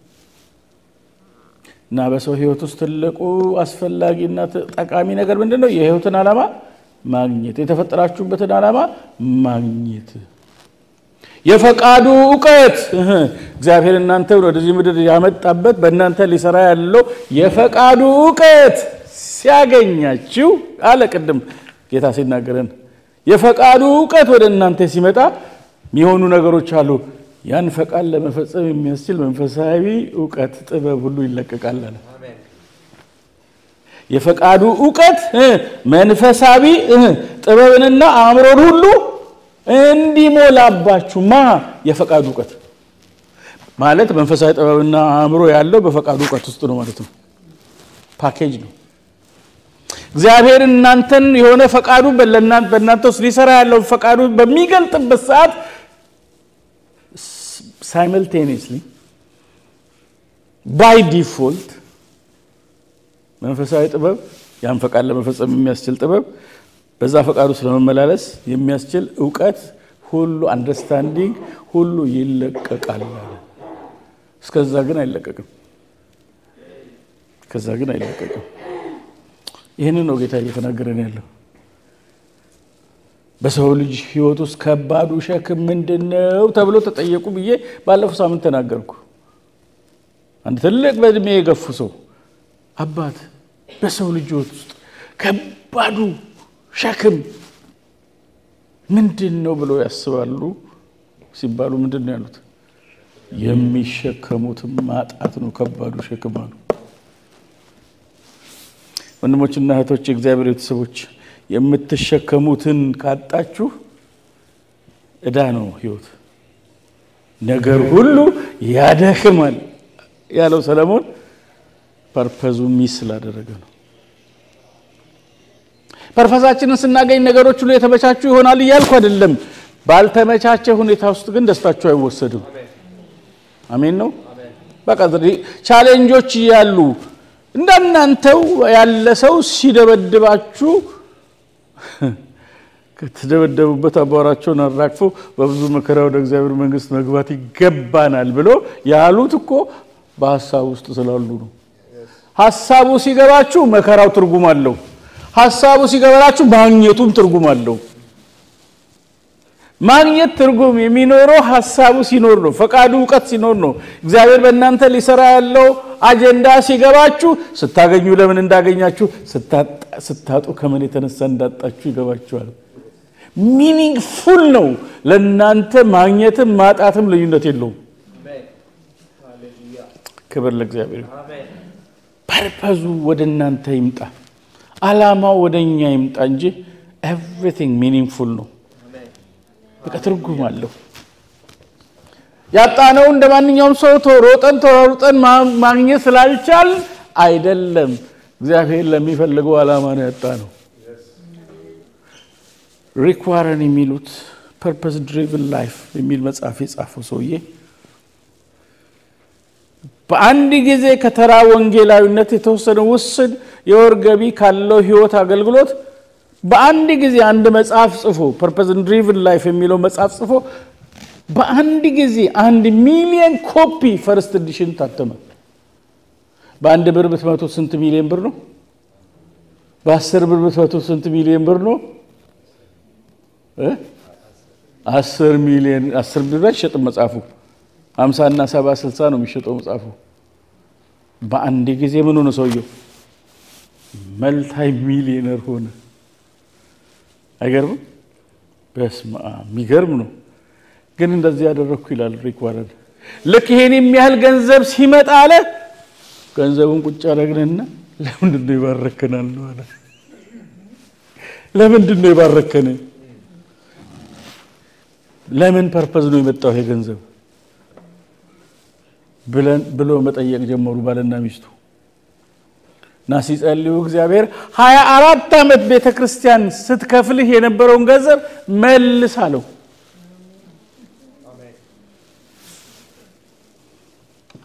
እና በሰው ህይወት ውስጥ ትልቁ አስፈላጊና ጠቃሚ ነገር ምንድን ነው? የህይወትን ዓላማ ማግኘት፣ የተፈጠራችሁበትን ዓላማ ማግኘት፣ የፈቃዱ እውቀት እግዚአብሔር እናንተ ወደዚህ ምድር ያመጣበት በእናንተ ሊሰራ ያለው የፈቃዱ እውቀት ሲያገኛችሁ አለ ቅድም ጌታ ሲናገረን የፈቃዱ እውቀት ወደ እናንተ ሲመጣ የሚሆኑ ነገሮች አሉ። ያን ፈቃድ ለመፈጸም የሚያስችል መንፈሳዊ እውቀት ጥበብ ሁሉ ይለቀቃል አለ። የፈቃዱ እውቀት መንፈሳዊ ጥበብንና አእምሮን ሁሉ እንዲሞላባችሁ ማ የፈቃዱ እውቀት ማለት መንፈሳዊ ጥበብና አእምሮ ያለው በፈቃዱ እውቀት ውስጥ ነው ማለት ነው። ፓኬጅ ነው። እግዚአብሔር እናንተን የሆነ ፈቃዱ በእናንተ ውስጥ ሊሰራ ያለውን ፈቃዱ በሚገልጥበት ሰዓት ሳይመልቴኒየስሊ ባይ ዲፎልት መንፈሳዊ ጥበብ ያን ፈቃድ ለመፈጸም የሚያስችል ጥበብ በዛ ፈቃድ ውስጥ ለመመላለስ የሚያስችል እውቀት ሁሉ አንደርስታንዲንግ ሁሉ ይለቀቃል። እስከዛ ግን አይለቀቅም። ከዛ ግን አይለቀቅም። ይህንን ነው ጌታ እየተናገረን ያለው። በሰው ልጅ ሕይወት ውስጥ ከባዱ ሸክም ምንድን ነው ተብሎ ተጠየቁ ብዬ ባለፈው ሳምንት ተናገርኩ። አንድ ትልቅ በእድሜ የገፉ ሰው አባት በሰው ልጅ ሕይወት ውስጥ ከባዱ ሸክም ምንድን ነው ብለው ያስባሉ ሲባሉ ምንድን ነው ያሉት? የሚሸከሙትም ማጣት ነው ከባዱ ሸክም አሉ። ወንድሞችና እህቶች፣ የእግዚአብሔር ቤተሰቦች የምትሸከሙትን ካጣችሁ ዕዳ ነው ህይወት። ነገር ሁሉ ያደክማል ያለው ሰለሞን ፐርፐዙ ሚስ ስላደረገ ነው። ፐርፐዛችንን ስናገኝ ነገሮች ሁሉ የተመቻቹ ይሆናል እያልኩ አይደለም። ባልተመቻቸ ሁኔታ ውስጥ ግን ደስታችሁ አይወሰድም። አሜን ነው። በቃ ቻሌንጆች እያሉ እንደናንተው ያለ ሰው ሲደበድባችሁ ከተደበደቡበት አቧራቸውን አራግፎ በብዙ መከራ ወደ እግዚአብሔር መንግሥት መግባት ይገባናል ብሎ ያሉት እኮ በሀሳብ ውስጥ ስላሉ ነው። ሀሳቡ ሲገባችሁ መከራው ትርጉም አለው። ሀሳቡ ሲገባችሁ ማግኘቱም ትርጉም አለው። ማግኘት ትርጉም የሚኖረው ሀሳቡ ሲኖር ነው። ፈቃዱ እውቀት ሲኖር ነው። እግዚአብሔር በእናንተ ሊሰራ ያለው አጀንዳ ሲገባችሁ፣ ስታገኙ ለምን እንዳገኛችሁ፣ ስታጡ ከምን የተነሳ እንዳጣችሁ ይገባችኋል። ሚኒንግ ፉል ነው። ለእናንተ ማግኘትም ማጣትም ልዩነት የለውም። ክብር ለእግዚአብሔር። ፐርፐዙ ወደ እናንተ ይምጣ፣ አላማው ወደ እኛ ይምጣ እንጂ ኤቭሪቲንግ ሚኒንግፉል ነው። በቃ ትርጉም አለው። ያጣነው እንደ ማንኛውም ሰው ሮጠን ተሯሩጠን ማግኘት ስላልቻል አይደለም። እግዚአብሔር ለሚፈልገው ዓላማ ነው ያጣነው። ሪክ ዋረን የሚሉት ፐርፐስ ድሪቭን ላይፍ የሚል መጽሐፍ የጻፈው ሰውዬ በአንድ ጊዜ ከተራ ወንጌላዊነት የተወሰነ ውስን የወር ገቢ ካለው ህይወት አገልግሎት በአንድ ጊዜ አንድ መጽሐፍ ጽፎ ፐርፐስን ድሪቭን ላይፍ የሚለው መጽሐፍ ጽፎ በአንድ ጊዜ አንድ ሚሊየን ኮፒ ፈርስት ኤዲሽን ታተመ። በአንድ ብር ብትመቶ ስንት ሚሊዮን ብር ነው? በአስር ብር ብትመቶ ስንት ሚሊዮን ብር ነው? አስር ሚሊዮን አስር ብር አይሸጥም መጽሐፉ። ሀምሳ እና ሰባ ስልሳ ነው የሚሸጠው መጽሐፉ። በአንድ ጊዜ ምን ሆነ ሰውየው? መልታይ ሚሊዮነር ሆነ። አይገርምም? በስመ አብ የሚገርም ነው። ግን እንደዚህ ያደረግኩ ይላል ሪክ ዋረን። ልክ ይሄን የሚያህል ገንዘብ ሲመጣ አለ ገንዘቡን ቁጭ አደረግንና ለምንድን ነው ይባረከናል ነው አለ። ለምንድን ነው የባረከን? ለምን ፐርፐዝ ነው የመጣው ይሄ ገንዘብ ብሎ መጠየቅ ጀመሩ ባልና ሚስቱ እና ሲጸልዩ እግዚአብሔር ሀያ አራት ዓመት ቤተ ክርስቲያን ስትከፍልህ የነበረውን ገንዘብ መልስ አለው።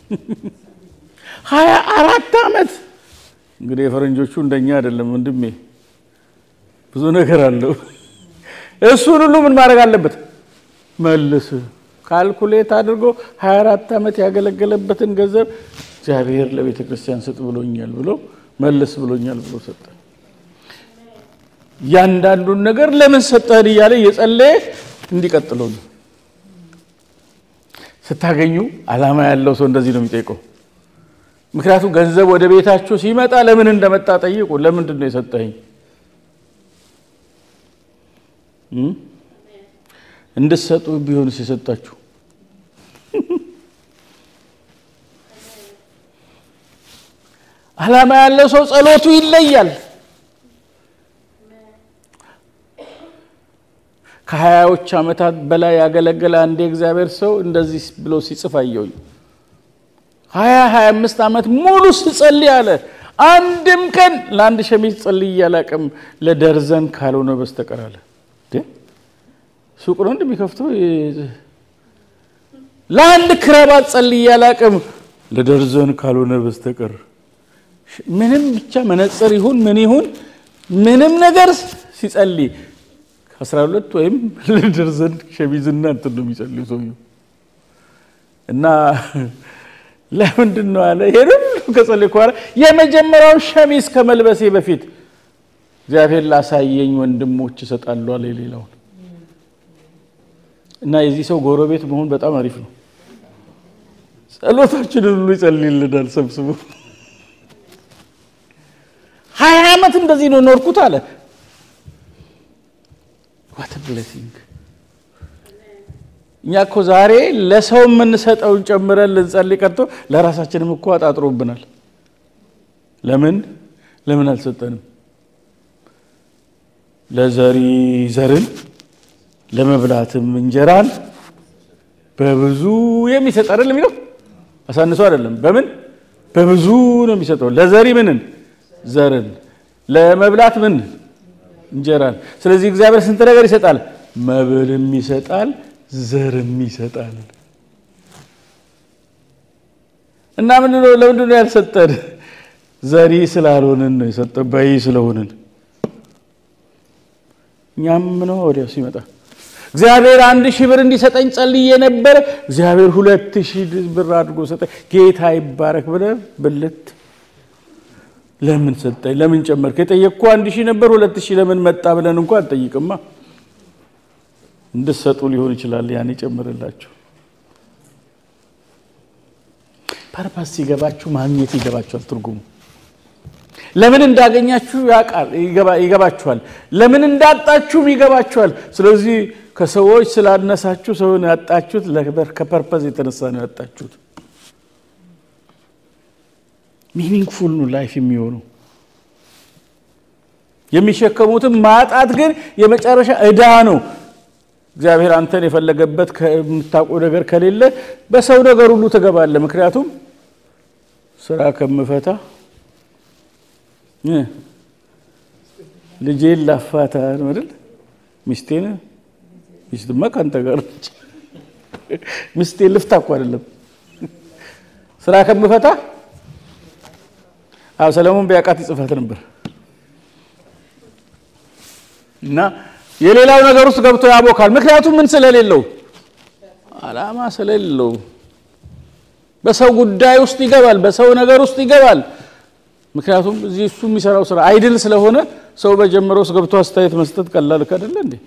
ሀያ አራት ዓመት እንግዲህ የፈረንጆቹ እንደኛ አይደለም ወንድሜ፣ ብዙ ነገር አለው። እሱን ሁሉ ምን ማድረግ አለበት? መልስ ካልኩሌት አድርጎ 24 ዓመት ያገለገለበትን ገንዘብ እግዚአብሔር ለቤተ ክርስቲያን ስጥ ብሎኛል ብሎ መልስ ብሎኛል ብሎ ሰጠ። እያንዳንዱን ነገር ለምን ሰጠህን እያለ እየጸለየ እንዲቀጥለው ነው። ስታገኙ ዓላማ ያለው ሰው እንደዚህ ነው የሚጠይቀው። ምክንያቱም ገንዘብ ወደ ቤታችሁ ሲመጣ ለምን እንደመጣ ጠይቁ። ለምንድን ነው የሰጠኸኝ? እንድትሰጡ ቢሆንስ የሰጣችሁ? ዓላማ ያለው ሰው ጸሎቱ ይለያል። ከሀያዎች ዓመታት በላይ ያገለገለ አንድ የእግዚአብሔር ሰው እንደዚህ ብሎ ሲጽፍ አየሁኝ። ሀያ ሀያ አምስት ዓመት ሙሉ ስጸልይ አለ አንድም ቀን ለአንድ ሸሚዝ ጸልዬ አላቅም ለደርዘን ካልሆነ በስተቀር አለ። ሱቅ ነው እንደሚከፍተው ለአንድ ክራባት ጸልዬ አላቅም ለደርዘን ካልሆነ በስተቀር ምንም ብቻ መነጽር ይሁን ምን ይሁን ምንም ነገር ሲጸልይ ከአስራ ሁለት ወይም ለደርዘን ሸሚዝና እንትን ነው የሚጸልይ ሰውየው እና ለምንድን ነው አለ ይሄን ሁሉ ከጸለይኩ በኋላ የመጀመሪያውን ሸሚዝ ከመልበሴ በፊት እግዚአብሔር ላሳየኝ ወንድሞች እሰጣለሁ አለ የሌላውን እና የዚህ ሰው ጎረቤት መሆን በጣም አሪፍ ነው። ጸሎታችንን ሁሉ ይጸልይልናል ሰብስቦ። ሀያ ዓመት እንደዚህ ነው ኖርኩት አለ። ዋት ብሌሲንግ! እኛ እኮ ዛሬ ለሰው የምንሰጠውን ጨምረን ልንጸልይ ቀርቶ ለራሳችንም እኮ አጣጥሮብናል። ለምን ለምን አልሰጠንም? ለዘሪ ዘርን ለመብላትም እንጀራን በብዙ የሚሰጥ አይደለም የሚለው አሳንሶ አይደለም። በምን በብዙ ነው የሚሰጠው። ለዘሪ ምንን ዘርን፣ ለመብላት ምን እንጀራን። ስለዚህ እግዚአብሔር ስንት ነገር ይሰጣል? መብልም ይሰጣል፣ ዘርም ይሰጣል። እና ምንድን ነው ለምንድን ነው ያልሰጠን? ዘሪ ስላልሆንን ነው የሰጠን፣ በይ ስለሆንን እኛም ነው ወዲያው ሲመጣ እግዚአብሔር አንድ ሺህ ብር እንዲሰጠኝ ጸልዬ ነበር። እግዚአብሔር ሁለት ሺህ ብር አድርጎ ሰጠኝ። ጌታ ይባረክ ብለህ ብልት ለምን ሰጠኝ? ለምን ጨመርክ? የጠየቅኩ አንድ ሺህ ነበር ሁለት ሺህ ለምን መጣ ብለን እንኳ አንጠይቅማ። እንድትሰጡ ሊሆን ይችላል ያን ይጨምርላችሁ። ፐርፐስ ሲገባችሁ ማግኘት ይገባችኋል ትርጉሙ ለምን እንዳገኛችሁ ያውቃል ይገባችኋል። ለምን እንዳጣችሁም ይገባችኋል። ስለዚህ ከሰዎች ስላነሳችሁ ሰውን ያጣችሁት ከፐርፐዝ የተነሳ ነው ያጣችሁት። ሚኒንግፉል ነው ላይፍ የሚሆነው። የሚሸከሙትም ማጣት ግን የመጨረሻ ዕዳ ነው። እግዚአብሔር አንተን የፈለገበት ከምታውቀው ነገር ከሌለ በሰው ነገር ሁሉ ትገባለህ። ምክንያቱም ስራ ከምፈታ ልጄን ላፋታ ነው አይደል? ሚስቴን ሚስትማ ከአንተ ጋር ነች። ሚስቴን ልፍታ እኮ አይደለም ስራ ከምፈታ። አዎ ሰለሞን ቢያውቃት ይጽፋት ነበር። እና የሌላው ነገር ውስጥ ገብቶ ያቦካል። ምክንያቱም ምን ስለሌለው፣ አላማ ስለሌለው በሰው ጉዳይ ውስጥ ይገባል፣ በሰው ነገር ውስጥ ይገባል። ምክንያቱም እዚህ እሱ የሚሰራው ስራ አይድል ስለሆነ ሰው በጀመረው ውስጥ ገብቶ አስተያየት መስጠት ቀላል አይደለ እንዴ?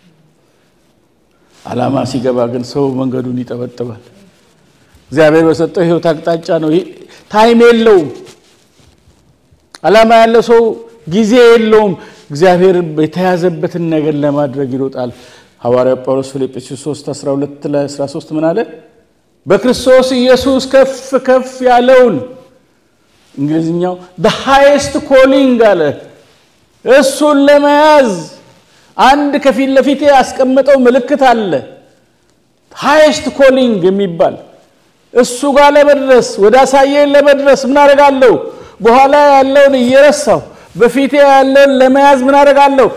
አላማ ሲገባ ግን ሰው መንገዱን ይጠበጥባል። እግዚአብሔር በሰጠው ሕይወት አቅጣጫ ነው። ታይም የለውም። አላማ ያለው ሰው ጊዜ የለውም። እግዚአብሔር የተያዘበትን ነገር ለማድረግ ይሮጣል። ሐዋርያ ጳውሎስ ፊልጵስዩስ 3 12 ላይ 13 ምን አለ? በክርስቶስ ኢየሱስ ከፍ ከፍ ያለውን እንግሊዝኛው ሃይስት ኮሊንግ አለ። እሱን ለመያዝ አንድ ከፊት ለፊቴ ያስቀመጠው ምልክት አለ። ሃይስት ኮሊንግ የሚባል እሱ ጋር ለመድረስ ወደ አሳየን ለመድረስ ምን አደርጋለሁ? በኋላ ያለውን እየረሳሁ በፊቴ ያለውን ለመያዝ ምን አደርጋለሁ?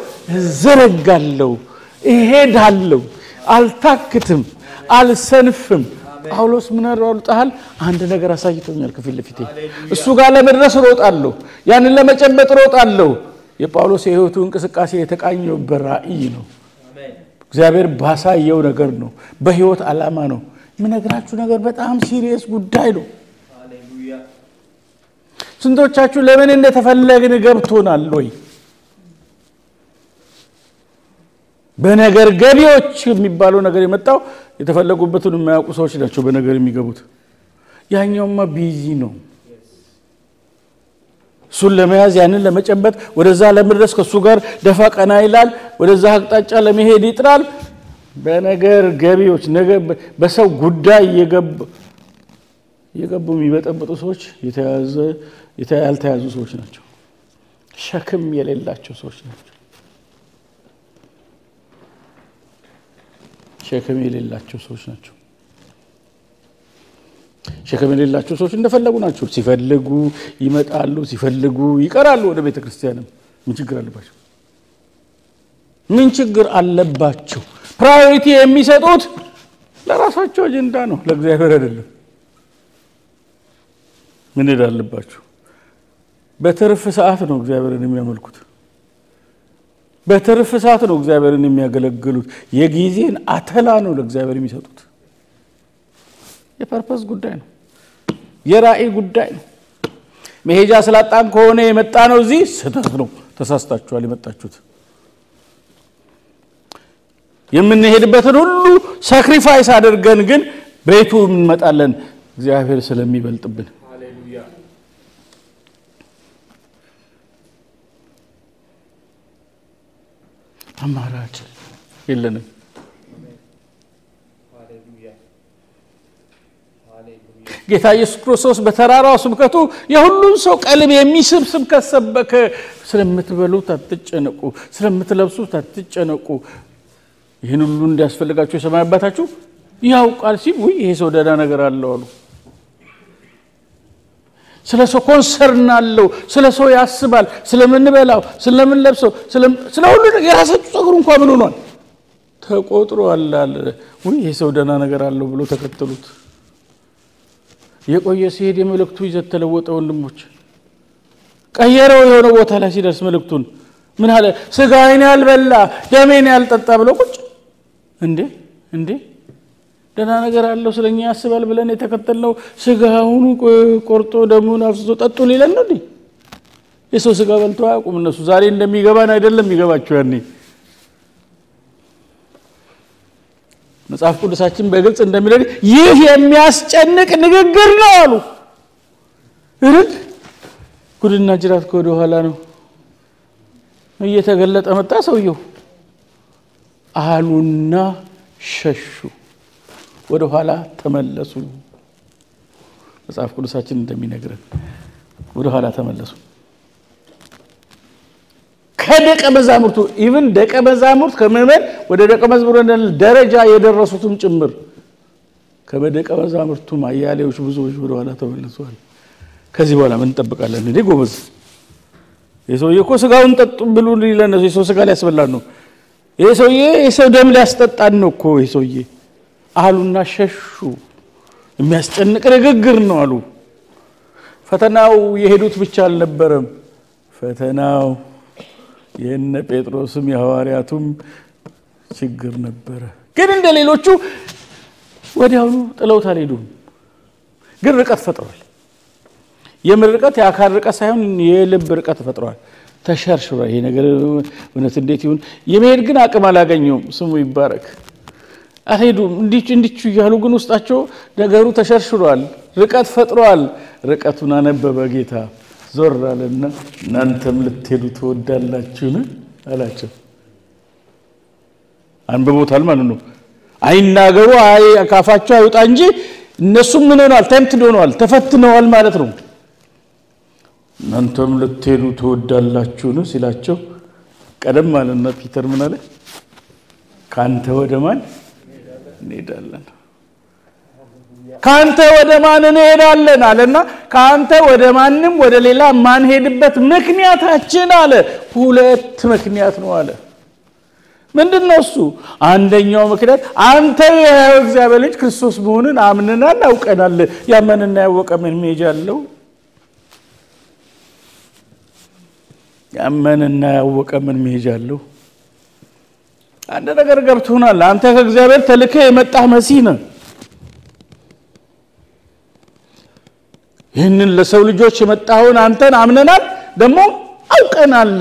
እዘረጋለሁ፣ እሄዳለሁ፣ አልታክትም፣ አልሰንፍም። ጳውሎስ ምን ሮጣሃል? አንድ ነገር አሳይቶኛል ከፊት ለፊቴ። እሱ ጋር ለመድረስ ሮጣለሁ፣ ያንን ለመጨበጥ ሮጣለሁ። የጳውሎስ የሕይወቱ እንቅስቃሴ የተቃኘው በራእይ ነው። እግዚአብሔር ባሳየው ነገር ነው። በሕይወት ዓላማ ነው። የምነግራችሁ ነገር በጣም ሲሪየስ ጉዳይ ነው። ስንቶቻችሁ ለምን እንደተፈለግን ገብቶናል ወይ? በነገር ገቢዎች የሚባለው ነገር የመጣው የተፈለጉበትን የማያውቁ ሰዎች ናቸው በነገር የሚገቡት። ያኛውማ ቢዚ ነው። እሱን ለመያዝ ያንን ለመጨበጥ ወደዛ ለመድረስ ከእሱ ጋር ደፋ ቀና ይላል። ወደዛ አቅጣጫ ለመሄድ ይጥራል። በነገር ገቢዎች በሰው ጉዳይ እየገቡ የሚበጠብጡ ሰዎች ያልተያዙ ሰዎች ናቸው። ሸክም የሌላቸው ሰዎች ናቸው። ሸክም የሌላቸው ሰዎች ናቸው። ሸክም የሌላቸው ሰዎች እንደፈለጉ ናቸው። ሲፈልጉ ይመጣሉ፣ ሲፈልጉ ይቀራሉ። ወደ ቤተ ክርስቲያንም ምን ችግር አለባቸው? ምን ችግር አለባቸው? ፕራዮሪቲ የሚሰጡት ለራሳቸው አጀንዳ ነው፣ ለእግዚአብሔር አይደለም። ምን ሄድ አለባቸው? በትርፍ ሰዓት ነው እግዚአብሔርን የሚያመልኩት። በትርፍ ሰዓት ነው እግዚአብሔርን የሚያገለግሉት። የጊዜን አተላ ነው ለእግዚአብሔር የሚሰጡት። የፐርፐስ ጉዳይ ነው። የራእይ ጉዳይ ነው። መሄጃ ስላጣን ከሆነ የመጣ ነው እዚህ ስህተት ነው። ተሳስታችኋል የመጣችሁት። የምንሄድበትን ሁሉ ሳክሪፋይስ አድርገን ግን ቤቱ እንመጣለን እግዚአብሔር ስለሚበልጥብን አማራጭ የለንም። ጌታ ኢየሱስ ክርስቶስ በተራራው ስብከቱ የሁሉም ሰው ቀልብ የሚስብ ስብከት ሰበከ። ስለምትበሉት አትጨነቁ፣ ስለምትለብሱት አትጨነቁ፣ ይህን ሁሉ እንዲያስፈልጋችሁ የሰማይ አባታችሁ ያውቃል ሲል ውይ ይሄ ሰው ደህና ነገር አለው አሉ። ስለ ሰው ኮንሰርን አለው። ስለ ሰው ያስባል። ስለምንበላው፣ ስለምንለብሰው፣ ስለ ሁሉ የራሳችሁ ጸጉር እንኳ ምን ሆኗል ተቆጥሯል አለ። ውይ ይሄ ሰው ደህና ነገር አለው ብሎ ተከተሉት። የቆየ ሲሄድ የመልእክቱ ይዘት ተለወጠ። ወንድሞች ቀየረው። የሆነ ቦታ ላይ ሲደርስ መልእክቱን ምን አለ? ስጋዬን ያልበላ ደሜን ያልጠጣ ብሎ ቁጭ እንዴ እንዴ ደህና ነገር አለው ስለኛ ያስባል ብለን የተከተልነው ስጋውን ቆርጦ ደሙን አፍስሶ ጠጡ ሊለን ነው። የሰው ስጋ በልቶ አያውቁም እነሱ። ዛሬ እንደሚገባን አይደለም የሚገባቸው ያኔ መጽሐፍ ቅዱሳችን በግልጽ እንደሚለን ይህ የሚያስጨንቅ ንግግር ነው አሉ። እርድ ጉድና ጅራት ከወደ ኋላ ነው እየተገለጠ መጣ ሰውየው አሉና ሸሹ፣ ወደ ኋላ ተመለሱ። መጽሐፍ ቅዱሳችን እንደሚነግረን ወደ ኋላ ተመለሱ። ከደቀ መዛሙርቱ ኢቭን ደቀ መዛሙርት ከምዕመን ወደ ደቀ መዝሙር ደረጃ የደረሱትም ጭምር ከደቀ መዛሙርቱም አያሌዎች ብዙዎች ወደ ኋላ ተመልሰዋል። ከዚህ በኋላ ምን እንጠብቃለን? እንዴ ጎበዝ፣ የሰውዬ እኮ ስጋውን ጠጡ ብሉ ሊለን ነው። የሰው ስጋ ሊያስበላን ነው። ይህ ሰውዬ የሰው ደም ሊያስጠጣን ነው እኮ ይህ ሰውዬ አሉና ሸሹ። የሚያስጨንቅ ንግግር ነው አሉ። ፈተናው የሄዱት ብቻ አልነበረም። ፈተናው የነ ጴጥሮስም የሐዋርያቱም ችግር ነበረ። ግን እንደ ሌሎቹ ወዲያውኑ ጥለውት አልሄዱም። ግን ርቀት ፈጥሯል። የምን ርቀት? የአካል ርቀት ሳይሆን የልብ ርቀት ፈጥሯል። ተሸርሽሯል። ይሄ ነገር እውነት እንዴት ይሁን? የመሄድ ግን አቅም አላገኘውም። ስሙ ይባረክ። አልሄዱም። እንዲቹ እያሉ ግን ውስጣቸው ነገሩ ተሸርሽሯል። ርቀት ፈጥሯል። ርቀቱን አነበበ ጌታ ዞር አለና እናንተም ልትሄዱ ትወዳላችሁን? አላቸው። አንብቦታል ማለት ነው። አይናገሩ ካፋቸው አይውጣ እንጂ እነሱም ምን ሆነዋል? ተምትድ ሆነዋል፣ ተፈትነዋል ማለት ነው። እናንተም ልትሄዱ ትወዳላችሁን ሲላቸው ቀደም አለና ፒተር ምን አለ? ከአንተ ወደ ማን እንሄዳለን? ከአንተ ወደ ማን እንሄዳለን አለና ከአንተ ወደ ማንም ወደ ሌላ ማንሄድበት ምክንያታችን አለ ሁለት ምክንያት ነው አለ። ምንድን ነው እሱ? አንደኛው ምክንያት አንተ የሕያው እግዚአብሔር ልጅ ክርስቶስ መሆንን አምነናል፣ አውቀናል። ያመንና ያወቀ ምን ሜጃ አለው? ያመንና ያወቀ ምን መሄጃ አለው? አንድ ነገር ገብቶናል። አንተ ከእግዚአብሔር ተልከህ የመጣህ መሲህ ነህ። ይህንን ለሰው ልጆች የመጣኸውን አንተን አምነናል፣ ደግሞ አውቀናል።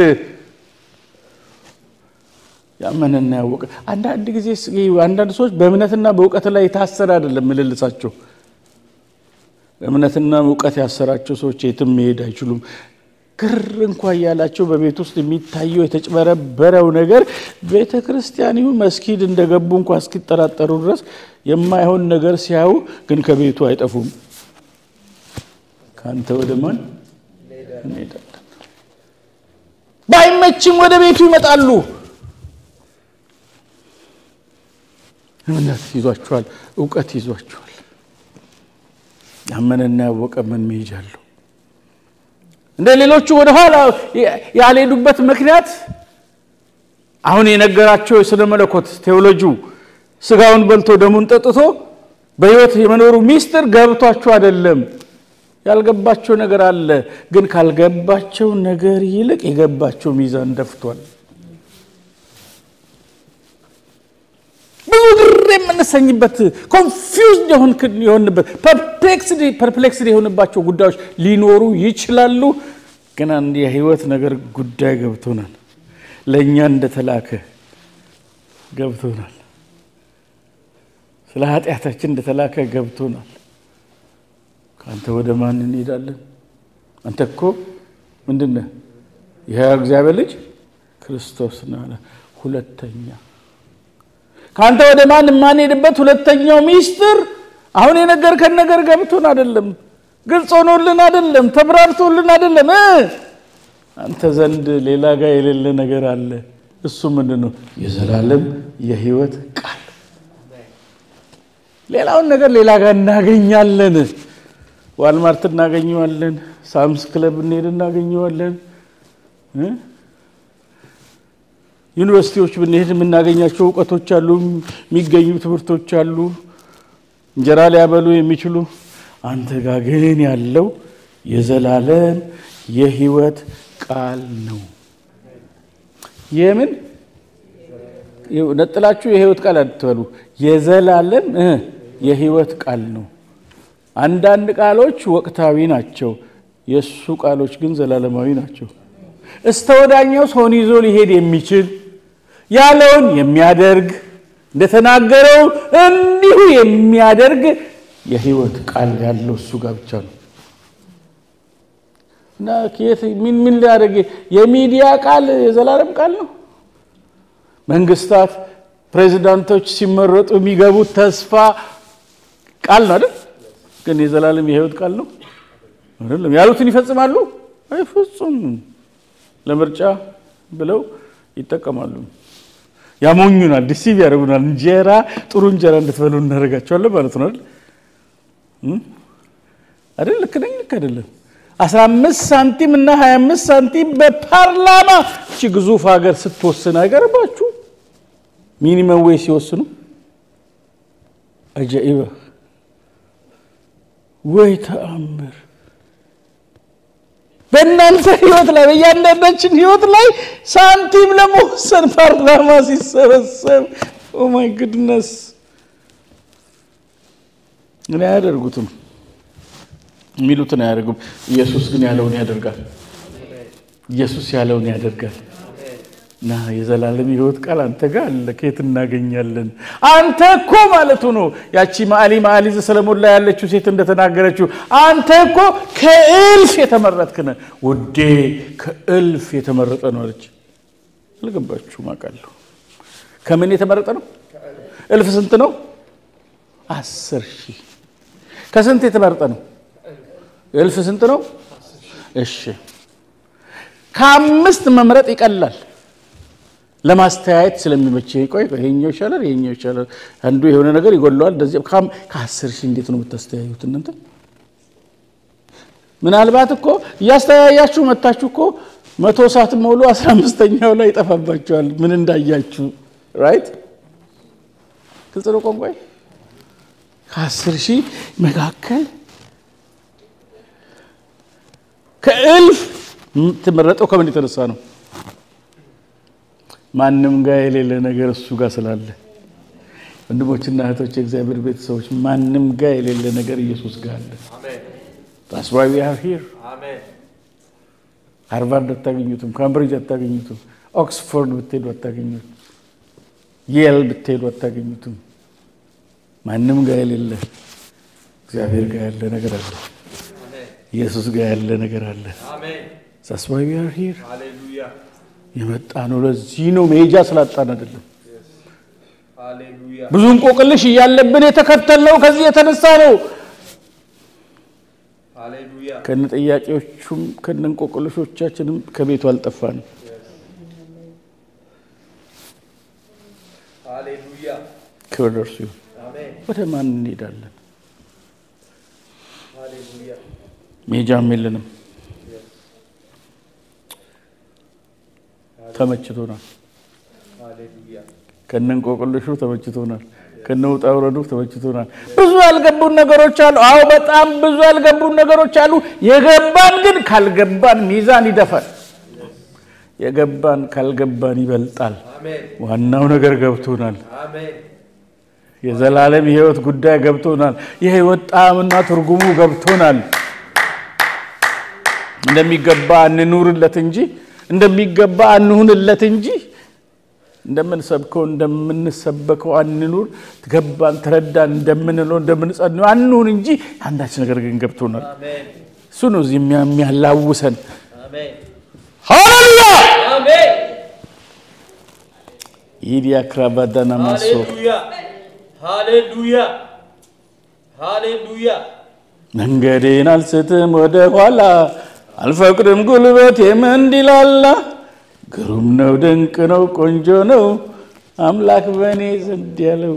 ያመንና ያወቀ አንዳንድ ጊዜ አንዳንድ ሰዎች በእምነትና በእውቀት ላይ የታሰረ አይደለም ምልልሳቸው። እምነትና እውቀት ያሰራቸው ሰዎች የትም መሄድ አይችሉም። ግር እንኳ እያላቸው በቤት ውስጥ የሚታየው የተጭበረበረው ነገር ቤተ ክርስቲያን ይሁን መስጊድ እንደገቡ እንኳ እስኪጠራጠሩ ድረስ የማይሆን ነገር ሲያዩ ግን ከቤቱ አይጠፉም። ከአንተ ወደ ማን እንሄዳለን? ባይመችም ወደ ቤቱ ይመጣሉ። እምነት ይዟቸዋል፣ እውቀት ይዟቸዋል። ያመነና ያወቀ ምን መሄጃ አለው? እንደ ሌሎቹ ወደ ኋላ ያልሄዱበት ምክንያት አሁን የነገራቸው የስነ መለኮት ቴዎሎጂው ስጋውን በልቶ ደሙን ጠጥቶ በሕይወት የመኖሩ ሚስጥር ገብቷቸው አይደለም። ያልገባቸው ነገር አለ፣ ግን ካልገባቸው ነገር ይልቅ የገባቸው ሚዛን ደፍቷል። ብዙ ግር የምንሰኝበት ኮንፊውዝድ የሆንበት ፐርፕሌክስድ የሆንባቸው ጉዳዮች ሊኖሩ ይችላሉ። ግን አንድ የህይወት ነገር ጉዳይ ገብቶናል። ለእኛ እንደተላከ ገብቶናል። ስለ ኃጢአታችን እንደተላከ ገብቶናል። ከአንተ ወደ ማን እንሄዳለን? አንተ እኮ ምንድን ነህ? የሕያው እግዚአብሔር ልጅ ክርስቶስ ነህ አለ። ሁለተኛ ከአንተ ወደ ማን የማንሄድበት ሁለተኛው ሚስጥር አሁን የነገርከን ነገር ገብቶን አይደለም፣ ግልጽ ሆኖልን አይደለም፣ ተብራርቶልን አይደለም። አንተ ዘንድ ሌላ ጋር የሌለ ነገር አለ። እሱ ምንድን ነው? የዘላለም የህይወት ቃል። ሌላውን ነገር ሌላ ጋር እናገኛለን። ዋልማርት እናገኘዋለን። ሳምስ ክለብ እንሄድ እናገኘዋለን። ዩኒቨርሲቲዎች ብንሄድ የምናገኛቸው እውቀቶች አሉ፣ የሚገኙ ትምህርቶች አሉ፣ እንጀራ ሊያበሉ የሚችሉ። አንተ ጋር ግን ያለው የዘላለም የህይወት ቃል ነው። የምን ነጥላችሁ የህይወት ቃል አትበሉ። የዘላለም የህይወት ቃል ነው። አንዳንድ ቃሎች ወቅታዊ ናቸው፣ የእሱ ቃሎች ግን ዘላለማዊ ናቸው። እስተ ወዳኛው ሰውን ይዞ ሊሄድ የሚችል ያለውን የሚያደርግ እንደተናገረው እንዲሁ የሚያደርግ የህይወት ቃል ያለው እሱ ጋር ብቻ ነው። እና ምን ምን ሊያደርግ የሚዲያ ቃል የዘላለም ቃል ነው። መንግስታት፣ ፕሬዚዳንቶች ሲመረጡ የሚገቡት ተስፋ ቃል ነው አይደል? ግን የዘላለም የህይወት ቃል ነው አይደለም። ያሉትን ይፈጽማሉ አይፈጹም። ለምርጫ ብለው ይጠቀማሉ። ያሞኙናል፣ ዲሲቭ ያደርጉናል። እንጀራ ጥሩ እንጀራ እንድትበሉ እናደርጋቸዋለን ማለት ነው አይደል አይደል? ልክ ነኝ ልክ አይደለም? 15 ሳንቲም እና 25 ሳንቲም በፓርላማ እቺ ግዙፍ ሀገር ስትወስን አይገርባችሁ? ሚኒመም ዌይ ሲወስኑ አጃኢበ ወይ ተአምር በእናንተ ህይወት ላይ በእያንዳንዳችን ህይወት ላይ ሳንቲም ለመወሰን ፓርላማ ሲሰበሰብ ኦማይ ጉድነስ እኔ አያደርጉትም የሚሉትን አያደርጉም። ኢየሱስ ግን ያለውን ያደርጋል። ኢየሱስ ያለውን ያደርጋል። እና የዘላለም ህይወት ቃል አንተ ጋር አለ። ከየት እናገኛለን? አንተ እኮ ማለቱ ነው። ያቺ ማዕሊ ማዕሊ ዘሰለሞን ላይ ያለችው ሴት እንደተናገረችው አንተ እኮ ከእልፍ የተመረጥክ ነህ ውዴ፣ ከእልፍ የተመረጠ ነው አለች። አልገባችሁም? አውቃለሁ። ከምን የተመረጠ ነው? እልፍ ስንት ነው? አስር ሺህ ከስንት የተመረጠ ነው? እልፍ ስንት ነው? እሺ ከአምስት መምረጥ ይቀላል ለማስተያየት ስለሚመች ቆይ ይሄኛው ይሻላል፣ ይሄኛው ይሻላል፣ አንዱ የሆነ ነገር ይጎለዋል። እንደዚህ ከአስር ሺህ እንዴት ነው የምታስተያዩት እናንተ? ምናልባት እኮ እያስተያያችሁ መታችሁ እኮ መቶ ሰዓት ሞሉ አስራ አምስተኛው ላይ ይጠፋባቸዋል ምን እንዳያችሁ ራይት ግልጽ ነው ቋንቋ ከአስር ሺህ መካከል ከእልፍ የምትመረጠው ከምን የተነሳ ነው? ማንም ጋር የሌለ ነገር እሱ ጋር ስላለ። ወንድሞችና እህቶች፣ የእግዚአብሔር ቤተሰቦች ማንም ጋር የሌለ ነገር ኢየሱስ ጋር አለ። That's why we are here. ሃርቫርድ አታገኙትም፣ ካምብሪጅ አታገኙትም፣ ኦክስፎርድ ብትሄዱ አታገኙትም፣ የል ብትሄዱ አታገኙትም። ማንም ጋር የሌለ እግዚአብሔር ጋር ያለ ነገር አለ። ኢየሱስ ጋር ያለ ነገር አለ። That's why we are here. የመጣ ነው ለዚህ ነው፣ መሄጃ ስላጣን አይደለም። ብዙ እንቆቅልሽ እያለብን የተከተልነው ከዚህ የተነሳ ነው። ከነ ጥያቄዎቹም ከነ እንቆቅልሾቻችንም ከቤቱ አልጠፋንም። ክብር ደርሱ ይሁን። ወደ ማን እንሄዳለን? ሜጃም የለንም። ተመችቶናል። ከነ እንቆቅልሹ ተመችቶናል። ከነ ውጣ ውረዱ ተመችቶናል። ብዙ ያልገቡን ነገሮች አሉ። አዎ በጣም ብዙ ያልገቡን ነገሮች አሉ። የገባን ግን ካልገባን ሚዛን ይደፋል። የገባን ካልገባን ይበልጣል። ዋናው ነገር ገብቶናል። የዘላለም የሕይወት ጉዳይ ገብቶናል። የሕይወት ጣዕምና ትርጉሙ ገብቶናል። እንደሚገባ እንኑርለት እንጂ እንደሚገባ አንሁንለት እንጂ እንደምንሰብከው እንደምንሰበከው አንኑር። ገባን ተረዳን እንደምንለው እንደምንጸንው አንሁን እንጂ አንዳች ነገር ግን ገብቶናል። እሱ ነው እዚህ የሚያላውሰን። ሃሌሉያ ኢዲያ ክራባዳና ማሶ ሃሌሉያ ሃሌሉያ መንገዴን አልስትም ወደ ኋላ አልፈቅድም ጉልበቴም እንዲላላ ግሩም ነው ድንቅ ነው ቆንጆ ነው አምላክ በእኔ ዘንድ ያለው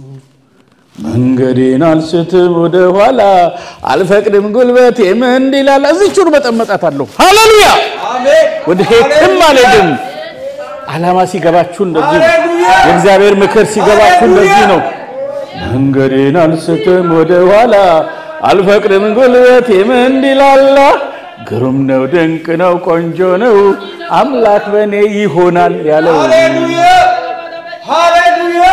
መንገዴን አልስትም ወደ ኋላ አልፈቅድም ጉልበቴም እንዲላላ እዚቹን መጠመጣት አለሁ ሃሌሉያ ወደ ሄትም አልሄድም ዓላማ ሲገባችሁ እንደዚህ ነው የእግዚአብሔር ምክር ሲገባችሁ እንደዚህ ነው መንገዴን አልስትም ወደ ኋላ አልፈቅድም ጉልበቴም እንዲላላ ግሩም ነው ድንቅ ነው ቆንጆ ነው አምላክ በእኔ ይሆናል ያለው ሃሌሉያ ሃሌሉያ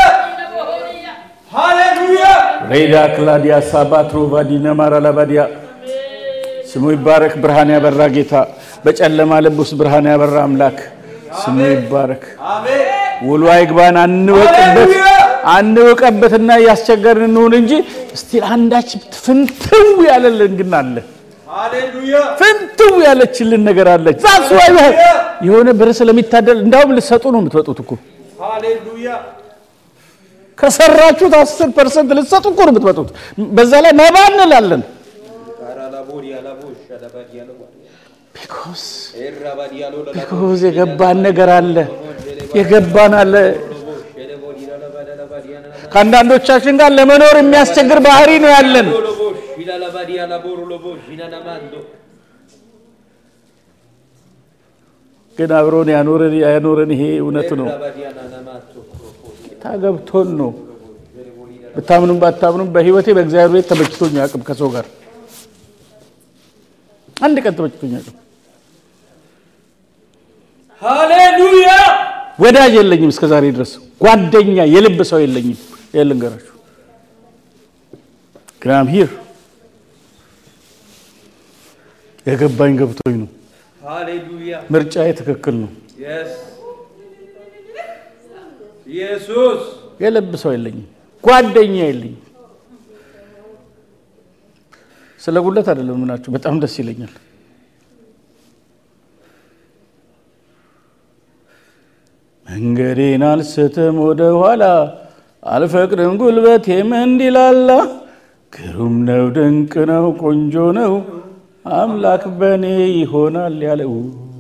ሃሌሉያ ሬዳ ክላዲያ ሳባትሮ ቫዲና ማራላባዲያ ስሙ ይባረክ። ብርሃን ያበራ ጌታ በጨለማ ልብ ውስጥ ብርሃን ያበራ አምላክ ስሙ ይባረክ። አሜን ውሎ አይግባን፣ አንወቅበት ሃሌሉያ! አንወቀበትና እያስቸገርን እንሁን እንጂ እስቲል አንዳች ፍንትው ያለልን ግን አለ። ሃሌሉያ ፍንትው ያለችልን ነገር አለች። ዛስ ዋይ የሆነ ብር ስለሚታደል እንዳውም ልትሰጡ ነው የምትወጡት እኮ ሃሌሉያ ከሰራችሁት አስር ፐርሰንት ልትሰጡ እኮ ነው የምትመጡት። በዛ ላይ መባ እንላለን። ቢኮዝ ቢኮዝ የገባን ነገር አለ፣ የገባን አለ። ከአንዳንዶቻችን ጋር ለመኖር የሚያስቸግር ባህሪ ነው ያለን። ግን አብሮን ያኖረን ያኖረን ይሄ እውነት ነው። ታገብቶን ነው። ብታምኑም ባታምኑም በህይወቴ በእግዚአብሔር ቤት ተመችቶኝ አቅም ከሰው ጋር አንድ ቀን ተመችቶኝ አቅም ሃሌሉያ ወዳጅ የለኝም እስከ ዛሬ ድረስ ጓደኛ የልብ ሰው የለኝም። ይሄን ልንገራችሁ። ግን አም ሂር የገባኝ ገብቶኝ ነው። ሃሌሉያ ምርጫዬ ትክክል ነው። የስ ኢየሱስ የልብ ሰው የለኝም፣ ጓደኛ የለኝም። ስለ ጉለት አይደለም ምናችሁ፣ በጣም ደስ ይለኛል። መንገዴን አልስትም ወደ ኋላ አልፈቅድም ጉልበቴም እንዲላላ ግሩም ነው ድንቅ ነው ቆንጆ ነው አምላክ በእኔ ይሆናል ያለው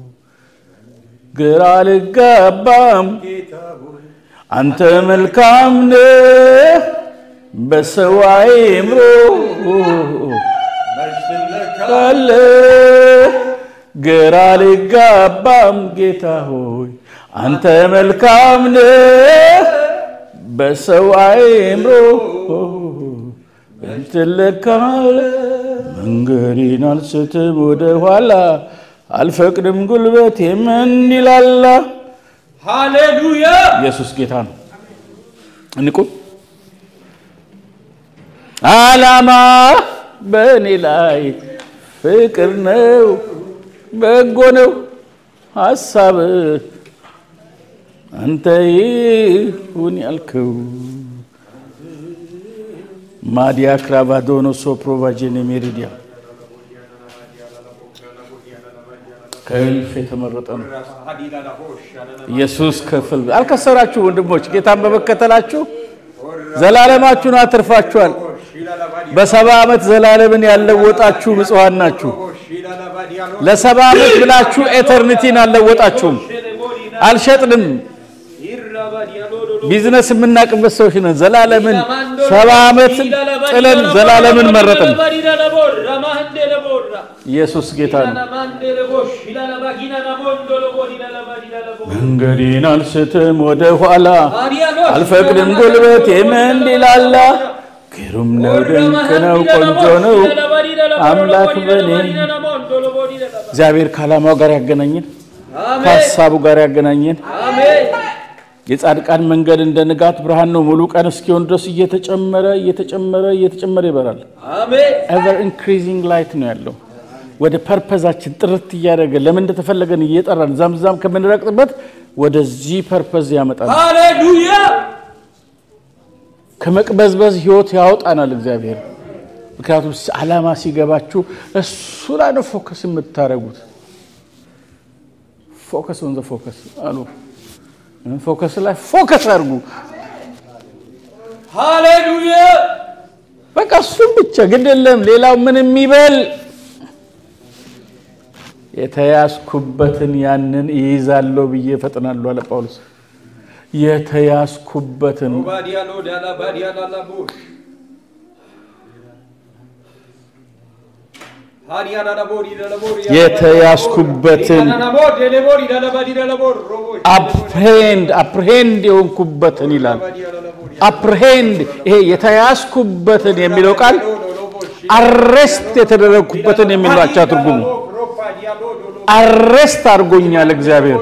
ግራ አልጋባም አንተ መልካም ነህ በሰው አእምሮ ካለ ግራ ሊጋባም ጌታ ሆይ አንተ መልካም ነህ በሰው አእምሮ ትለካለ መንገዴን አልስትም ወደ ኋላ አልፈቅድም ጉልበት የምንዲላላ ሃሌሉያ ኢየሱስ ጌታ ነው። እንቁ ዓላማ በእኔ ላይ ፍቅር ነው፣ በጎ ነው ሀሳብ አንተ ይሁን ያልከው ማዲያ ክራቫዶኖ ሶፕሮቫጄኔ ሜሪዲያ ከእልፍ የተመረጠ ነው። ኢየሱስ ክፍል አልከሰራችሁ ወንድሞች፣ ጌታን በመከተላችሁ ዘላለማችሁን አትርፋችኋል። በሰባ ዓመት ዘላለምን ያለወጣችሁ ምጽዋን ናችሁ። ለሰባ ዓመት ብላችሁ ኤተርኒቲን አልለወጣችሁም። አልሸጥንም። ቢዝነስ የምናቅበት ሰዎች ነን። ዘላለምን ሰባ ዓመት ጥለን ዘላለምን መረጥን። ኢየሱስ ጌታ ነው። መንገዴን አልስትም ወደ ኋላ አልፈቅድም ጉልበት የምንዲላላ ግሩም ነው፣ ድንቅ ነው፣ ቆንጆ ነው አምላክ በኔ እግዚአብሔር ከዓላማው ጋር ያገናኘን ከሀሳቡ ጋር ያገናኘን የጻድቃን መንገድ እንደ ንጋት ብርሃን ነው። ሙሉ ቀን እስኪሆን ድረስ እየተጨመረ እየተጨመረ እየተጨመረ ይበራል። ኤቨር ኢንክሪዚንግ ላይት ነው ያለው። ወደ ፐርፐዛችን ጥርት እያደረገ ለምን እንደተፈለገን እየጠራን ዛምዛም ከምንረቅጥበት ወደዚህ ፐርፐዝ ያመጣል። ሃሌሉያ ከመቅበዝበዝ ህይወት ያወጣናል እግዚአብሔር። ምክንያቱም ዓላማ ሲገባችሁ እሱ ላይ ነው ፎከስ የምታደርጉት። ፎከስ ኦን ዘ ፎከስ አሉ። ፎከስ ላይ ፎከስ አድርጉ። ሃሌሉያ በቃ እሱም ብቻ ግድ የለም ሌላው ምን የሚበል የተያዝኩበትን ያንን ይይዛለሁ ብዬ እፈጥናለሁ አለ ጳውሎስ። የተያዝኩበትን ባዲያሎ ዳላ ባዲያላ ላቦሽ የተያዝኩበትን አፕሬንድ አፕሬንድ የሆንኩበትን ይላል። አፕሬንድ ይሄ የተያዝኩበትን የሚለው ቃል አሬስት የተደረግኩበትን የሚል አቻ ትርጉሙ አሬስት አድርጎኛል እግዚአብሔር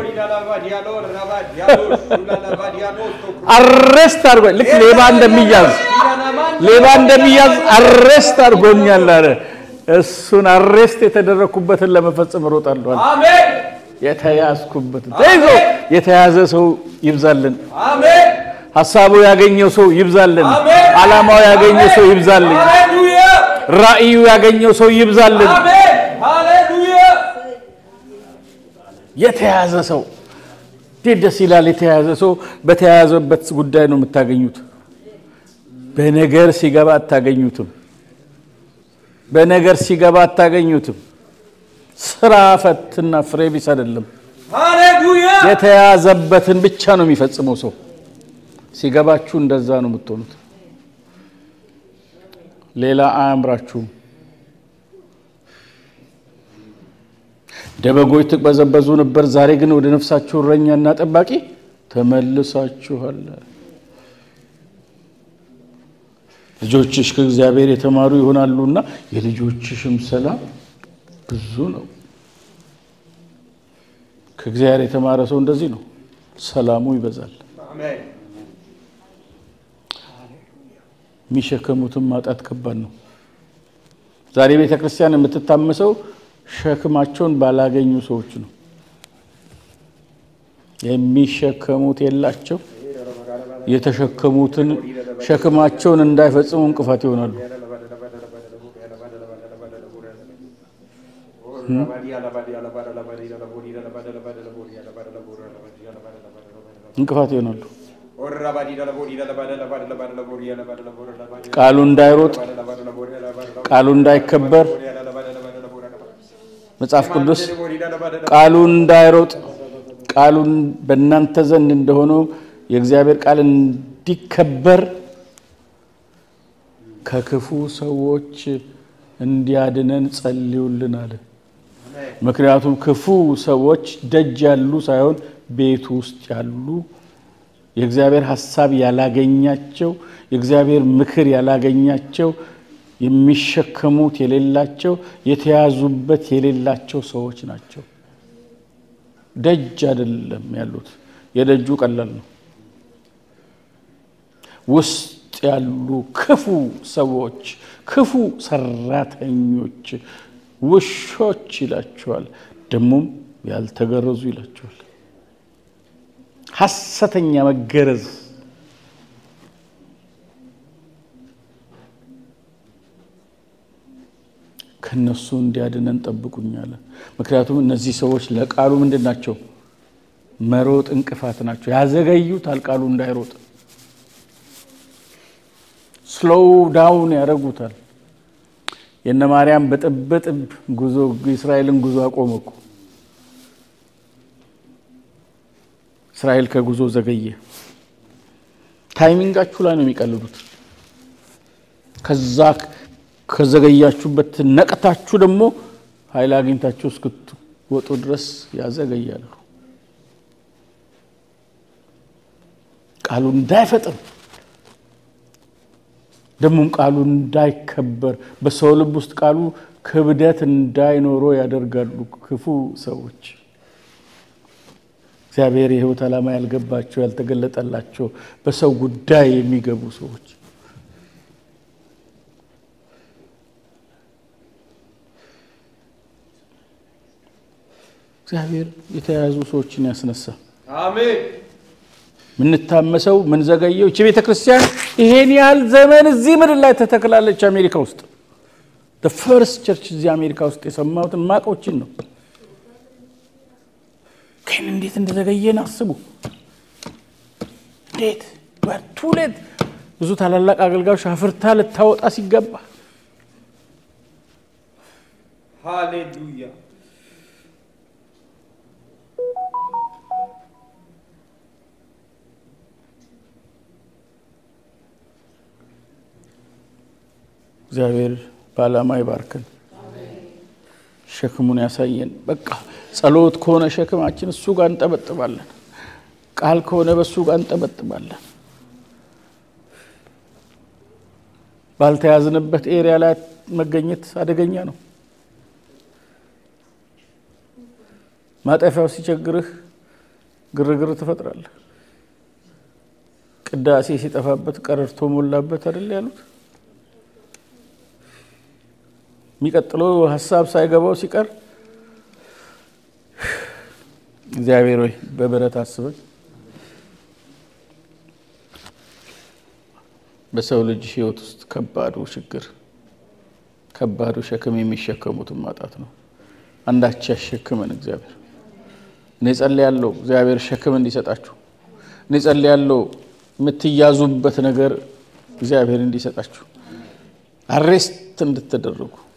አሬስት አድርጎ ልክ ሌባ እንደሚያዝ ሌባ እንደሚያዝ አሬስት አድርጎኛል አለ። እሱን አሬስት የተደረግኩበትን ለመፈጸም እሮጣለሁ አለ። አሜን የተያዝኩበትን ተይዞ የተያዘ ሰው ይብዛልን። አሜን ሀሳቡ ያገኘው ሰው ይብዛልን። አሜን። ዓላማው ያገኘው ሰው ይብዛልን። ሃሌሉያ ራእዩ ያገኘው ሰው ይብዛልን። አሜን ሃሌሉያ የተያዘ ሰው እንዴት ደስ ይላል! የተያዘ ሰው በተያያዘበት ጉዳይ ነው የምታገኙት። በነገር ሲገባ አታገኙትም። በነገር ሲገባ አታገኙትም። ስራ ፈትና ፍሬ ቢስ አይደለም። ሃሌሉያ የተያዘበትን ብቻ ነው የሚፈጽመው ሰው። ሲገባችሁ እንደዛ ነው የምትሆኑት። ሌላ አያምራችሁም። እንደ በጎች ትቅበዘበዙ ነበር፣ ዛሬ ግን ወደ ነፍሳችሁ እረኛና ጠባቂ ተመልሳችኋል። ልጆችሽ ከእግዚአብሔር የተማሩ ይሆናሉና የልጆችሽም ሰላም ብዙ ነው። ከእግዚአብሔር የተማረ ሰው እንደዚህ ነው፣ ሰላሙ ይበዛል። አሜን የሚሸከሙትን ማጣት ከባድ ነው። ዛሬ ቤተ ክርስቲያን የምትታመሰው ሸክማቸውን ባላገኙ ሰዎች ነው። የሚሸከሙት የላቸው፣ የተሸከሙትን ሸክማቸውን እንዳይፈጽሙ እንቅፋት ይሆናሉ። እንቅፋት ይሆናሉ። ቃሉ እንዳይሮጥ፣ ቃሉ እንዳይከበር መጽሐፍ ቅዱስ ቃሉ እንዳይሮጥ ቃሉን በእናንተ ዘንድ እንደሆነው የእግዚአብሔር ቃል እንዲከበር ከክፉ ሰዎች እንዲያድነን ጸልዩልን አለ። ምክንያቱም ክፉ ሰዎች ደጅ ያሉ ሳይሆን ቤት ውስጥ ያሉ የእግዚአብሔር ሀሳብ ያላገኛቸው የእግዚአብሔር ምክር ያላገኛቸው የሚሸከሙት የሌላቸው የተያዙበት የሌላቸው ሰዎች ናቸው። ደጅ አይደለም ያሉት። የደጁ ቀላል ነው። ውስጥ ያሉ ክፉ ሰዎች፣ ክፉ ሰራተኞች፣ ውሾች ይላቸዋል። ደግሞም ያልተገረዙ ይላቸዋል። ሐሰተኛ መገረዝ ከነሱ እንዲያድነን ጠብቁኛለን። ምክንያቱም እነዚህ ሰዎች ለቃሉ ምንድን ናቸው? መሮጥ እንቅፋት ናቸው። ያዘገዩታል ቃሉ እንዳይሮጥ ስሎው ዳውን ያደረጉታል። የነ ማርያም በጥብጥብ ጉዞ እስራኤልን ጉዞ አቆመ እኮ። እስራኤል ከጉዞ ዘገየ። ታይሚንጋችሁ ላይ ነው የሚቀልዱት። ከዛ ከዘገያችሁበት ነቅታችሁ ደግሞ ኃይል አግኝታችሁ እስክትወጡ ድረስ ያዘገያሉ። ቃሉ እንዳይፈጥን ደግሞም ቃሉ እንዳይከበር በሰው ልብ ውስጥ ቃሉ ክብደት እንዳይኖረው ያደርጋሉ ክፉ ሰዎች። እግዚአብሔር የሕይወት ዓላማ ያልገባቸው ያልተገለጠላቸው በሰው ጉዳይ የሚገቡ ሰዎች እግዚአብሔር የተያያዙ ሰዎችን ያስነሳ። አሜን። ምንታመሰው ምንዘገየው እቺ ቤተ ክርስቲያን ይሄን ያህል ዘመን እዚህ ምድር ላይ ተተክላለች። አሜሪካ ውስጥ ፈርስት ቸርች እዚህ አሜሪካ ውስጥ የሰማሁትን ማቆችን ነው። ግን እንዴት እንደዘገየን አስቡ። እንዴት በቱ ሌት ብዙ ታላላቅ አገልጋዮች አፍርታ ልታወጣ ሲገባ ሃሌሉያ። እግዚአብሔር በዓላማ ይባርከን፣ ሸክሙን ያሳየን። በቃ ጸሎት ከሆነ ሸክማችን እሱ ጋር እንጠበጥባለን። ቃል ከሆነ በእሱ ጋር እንጠበጥባለን። ባልተያዝንበት ኤሪያ ላይ መገኘት አደገኛ ነው። ማጠፊያው ሲቸግርህ ግርግር ትፈጥራለህ። ቅዳሴ ሲጠፋበት ቀረርቶ ሞላበት አይደል ያሉት። የሚቀጥለው ሀሳብ ሳይገባው ሲቀር እግዚአብሔር ሆይ በብረት አስበን። በሰው ልጅ ሕይወት ውስጥ ከባዱ ችግር ከባዱ ሸክም የሚሸከሙትን ማጣት ነው። አንዳች ያሸክመን እግዚአብሔር። እኔ ጸልያለሁ እግዚአብሔር ሸክም እንዲሰጣችሁ። እኔ ጸልያለሁ የምትያዙበት ነገር እግዚአብሔር እንዲሰጣችሁ፣ አሬስት እንድትደረጉ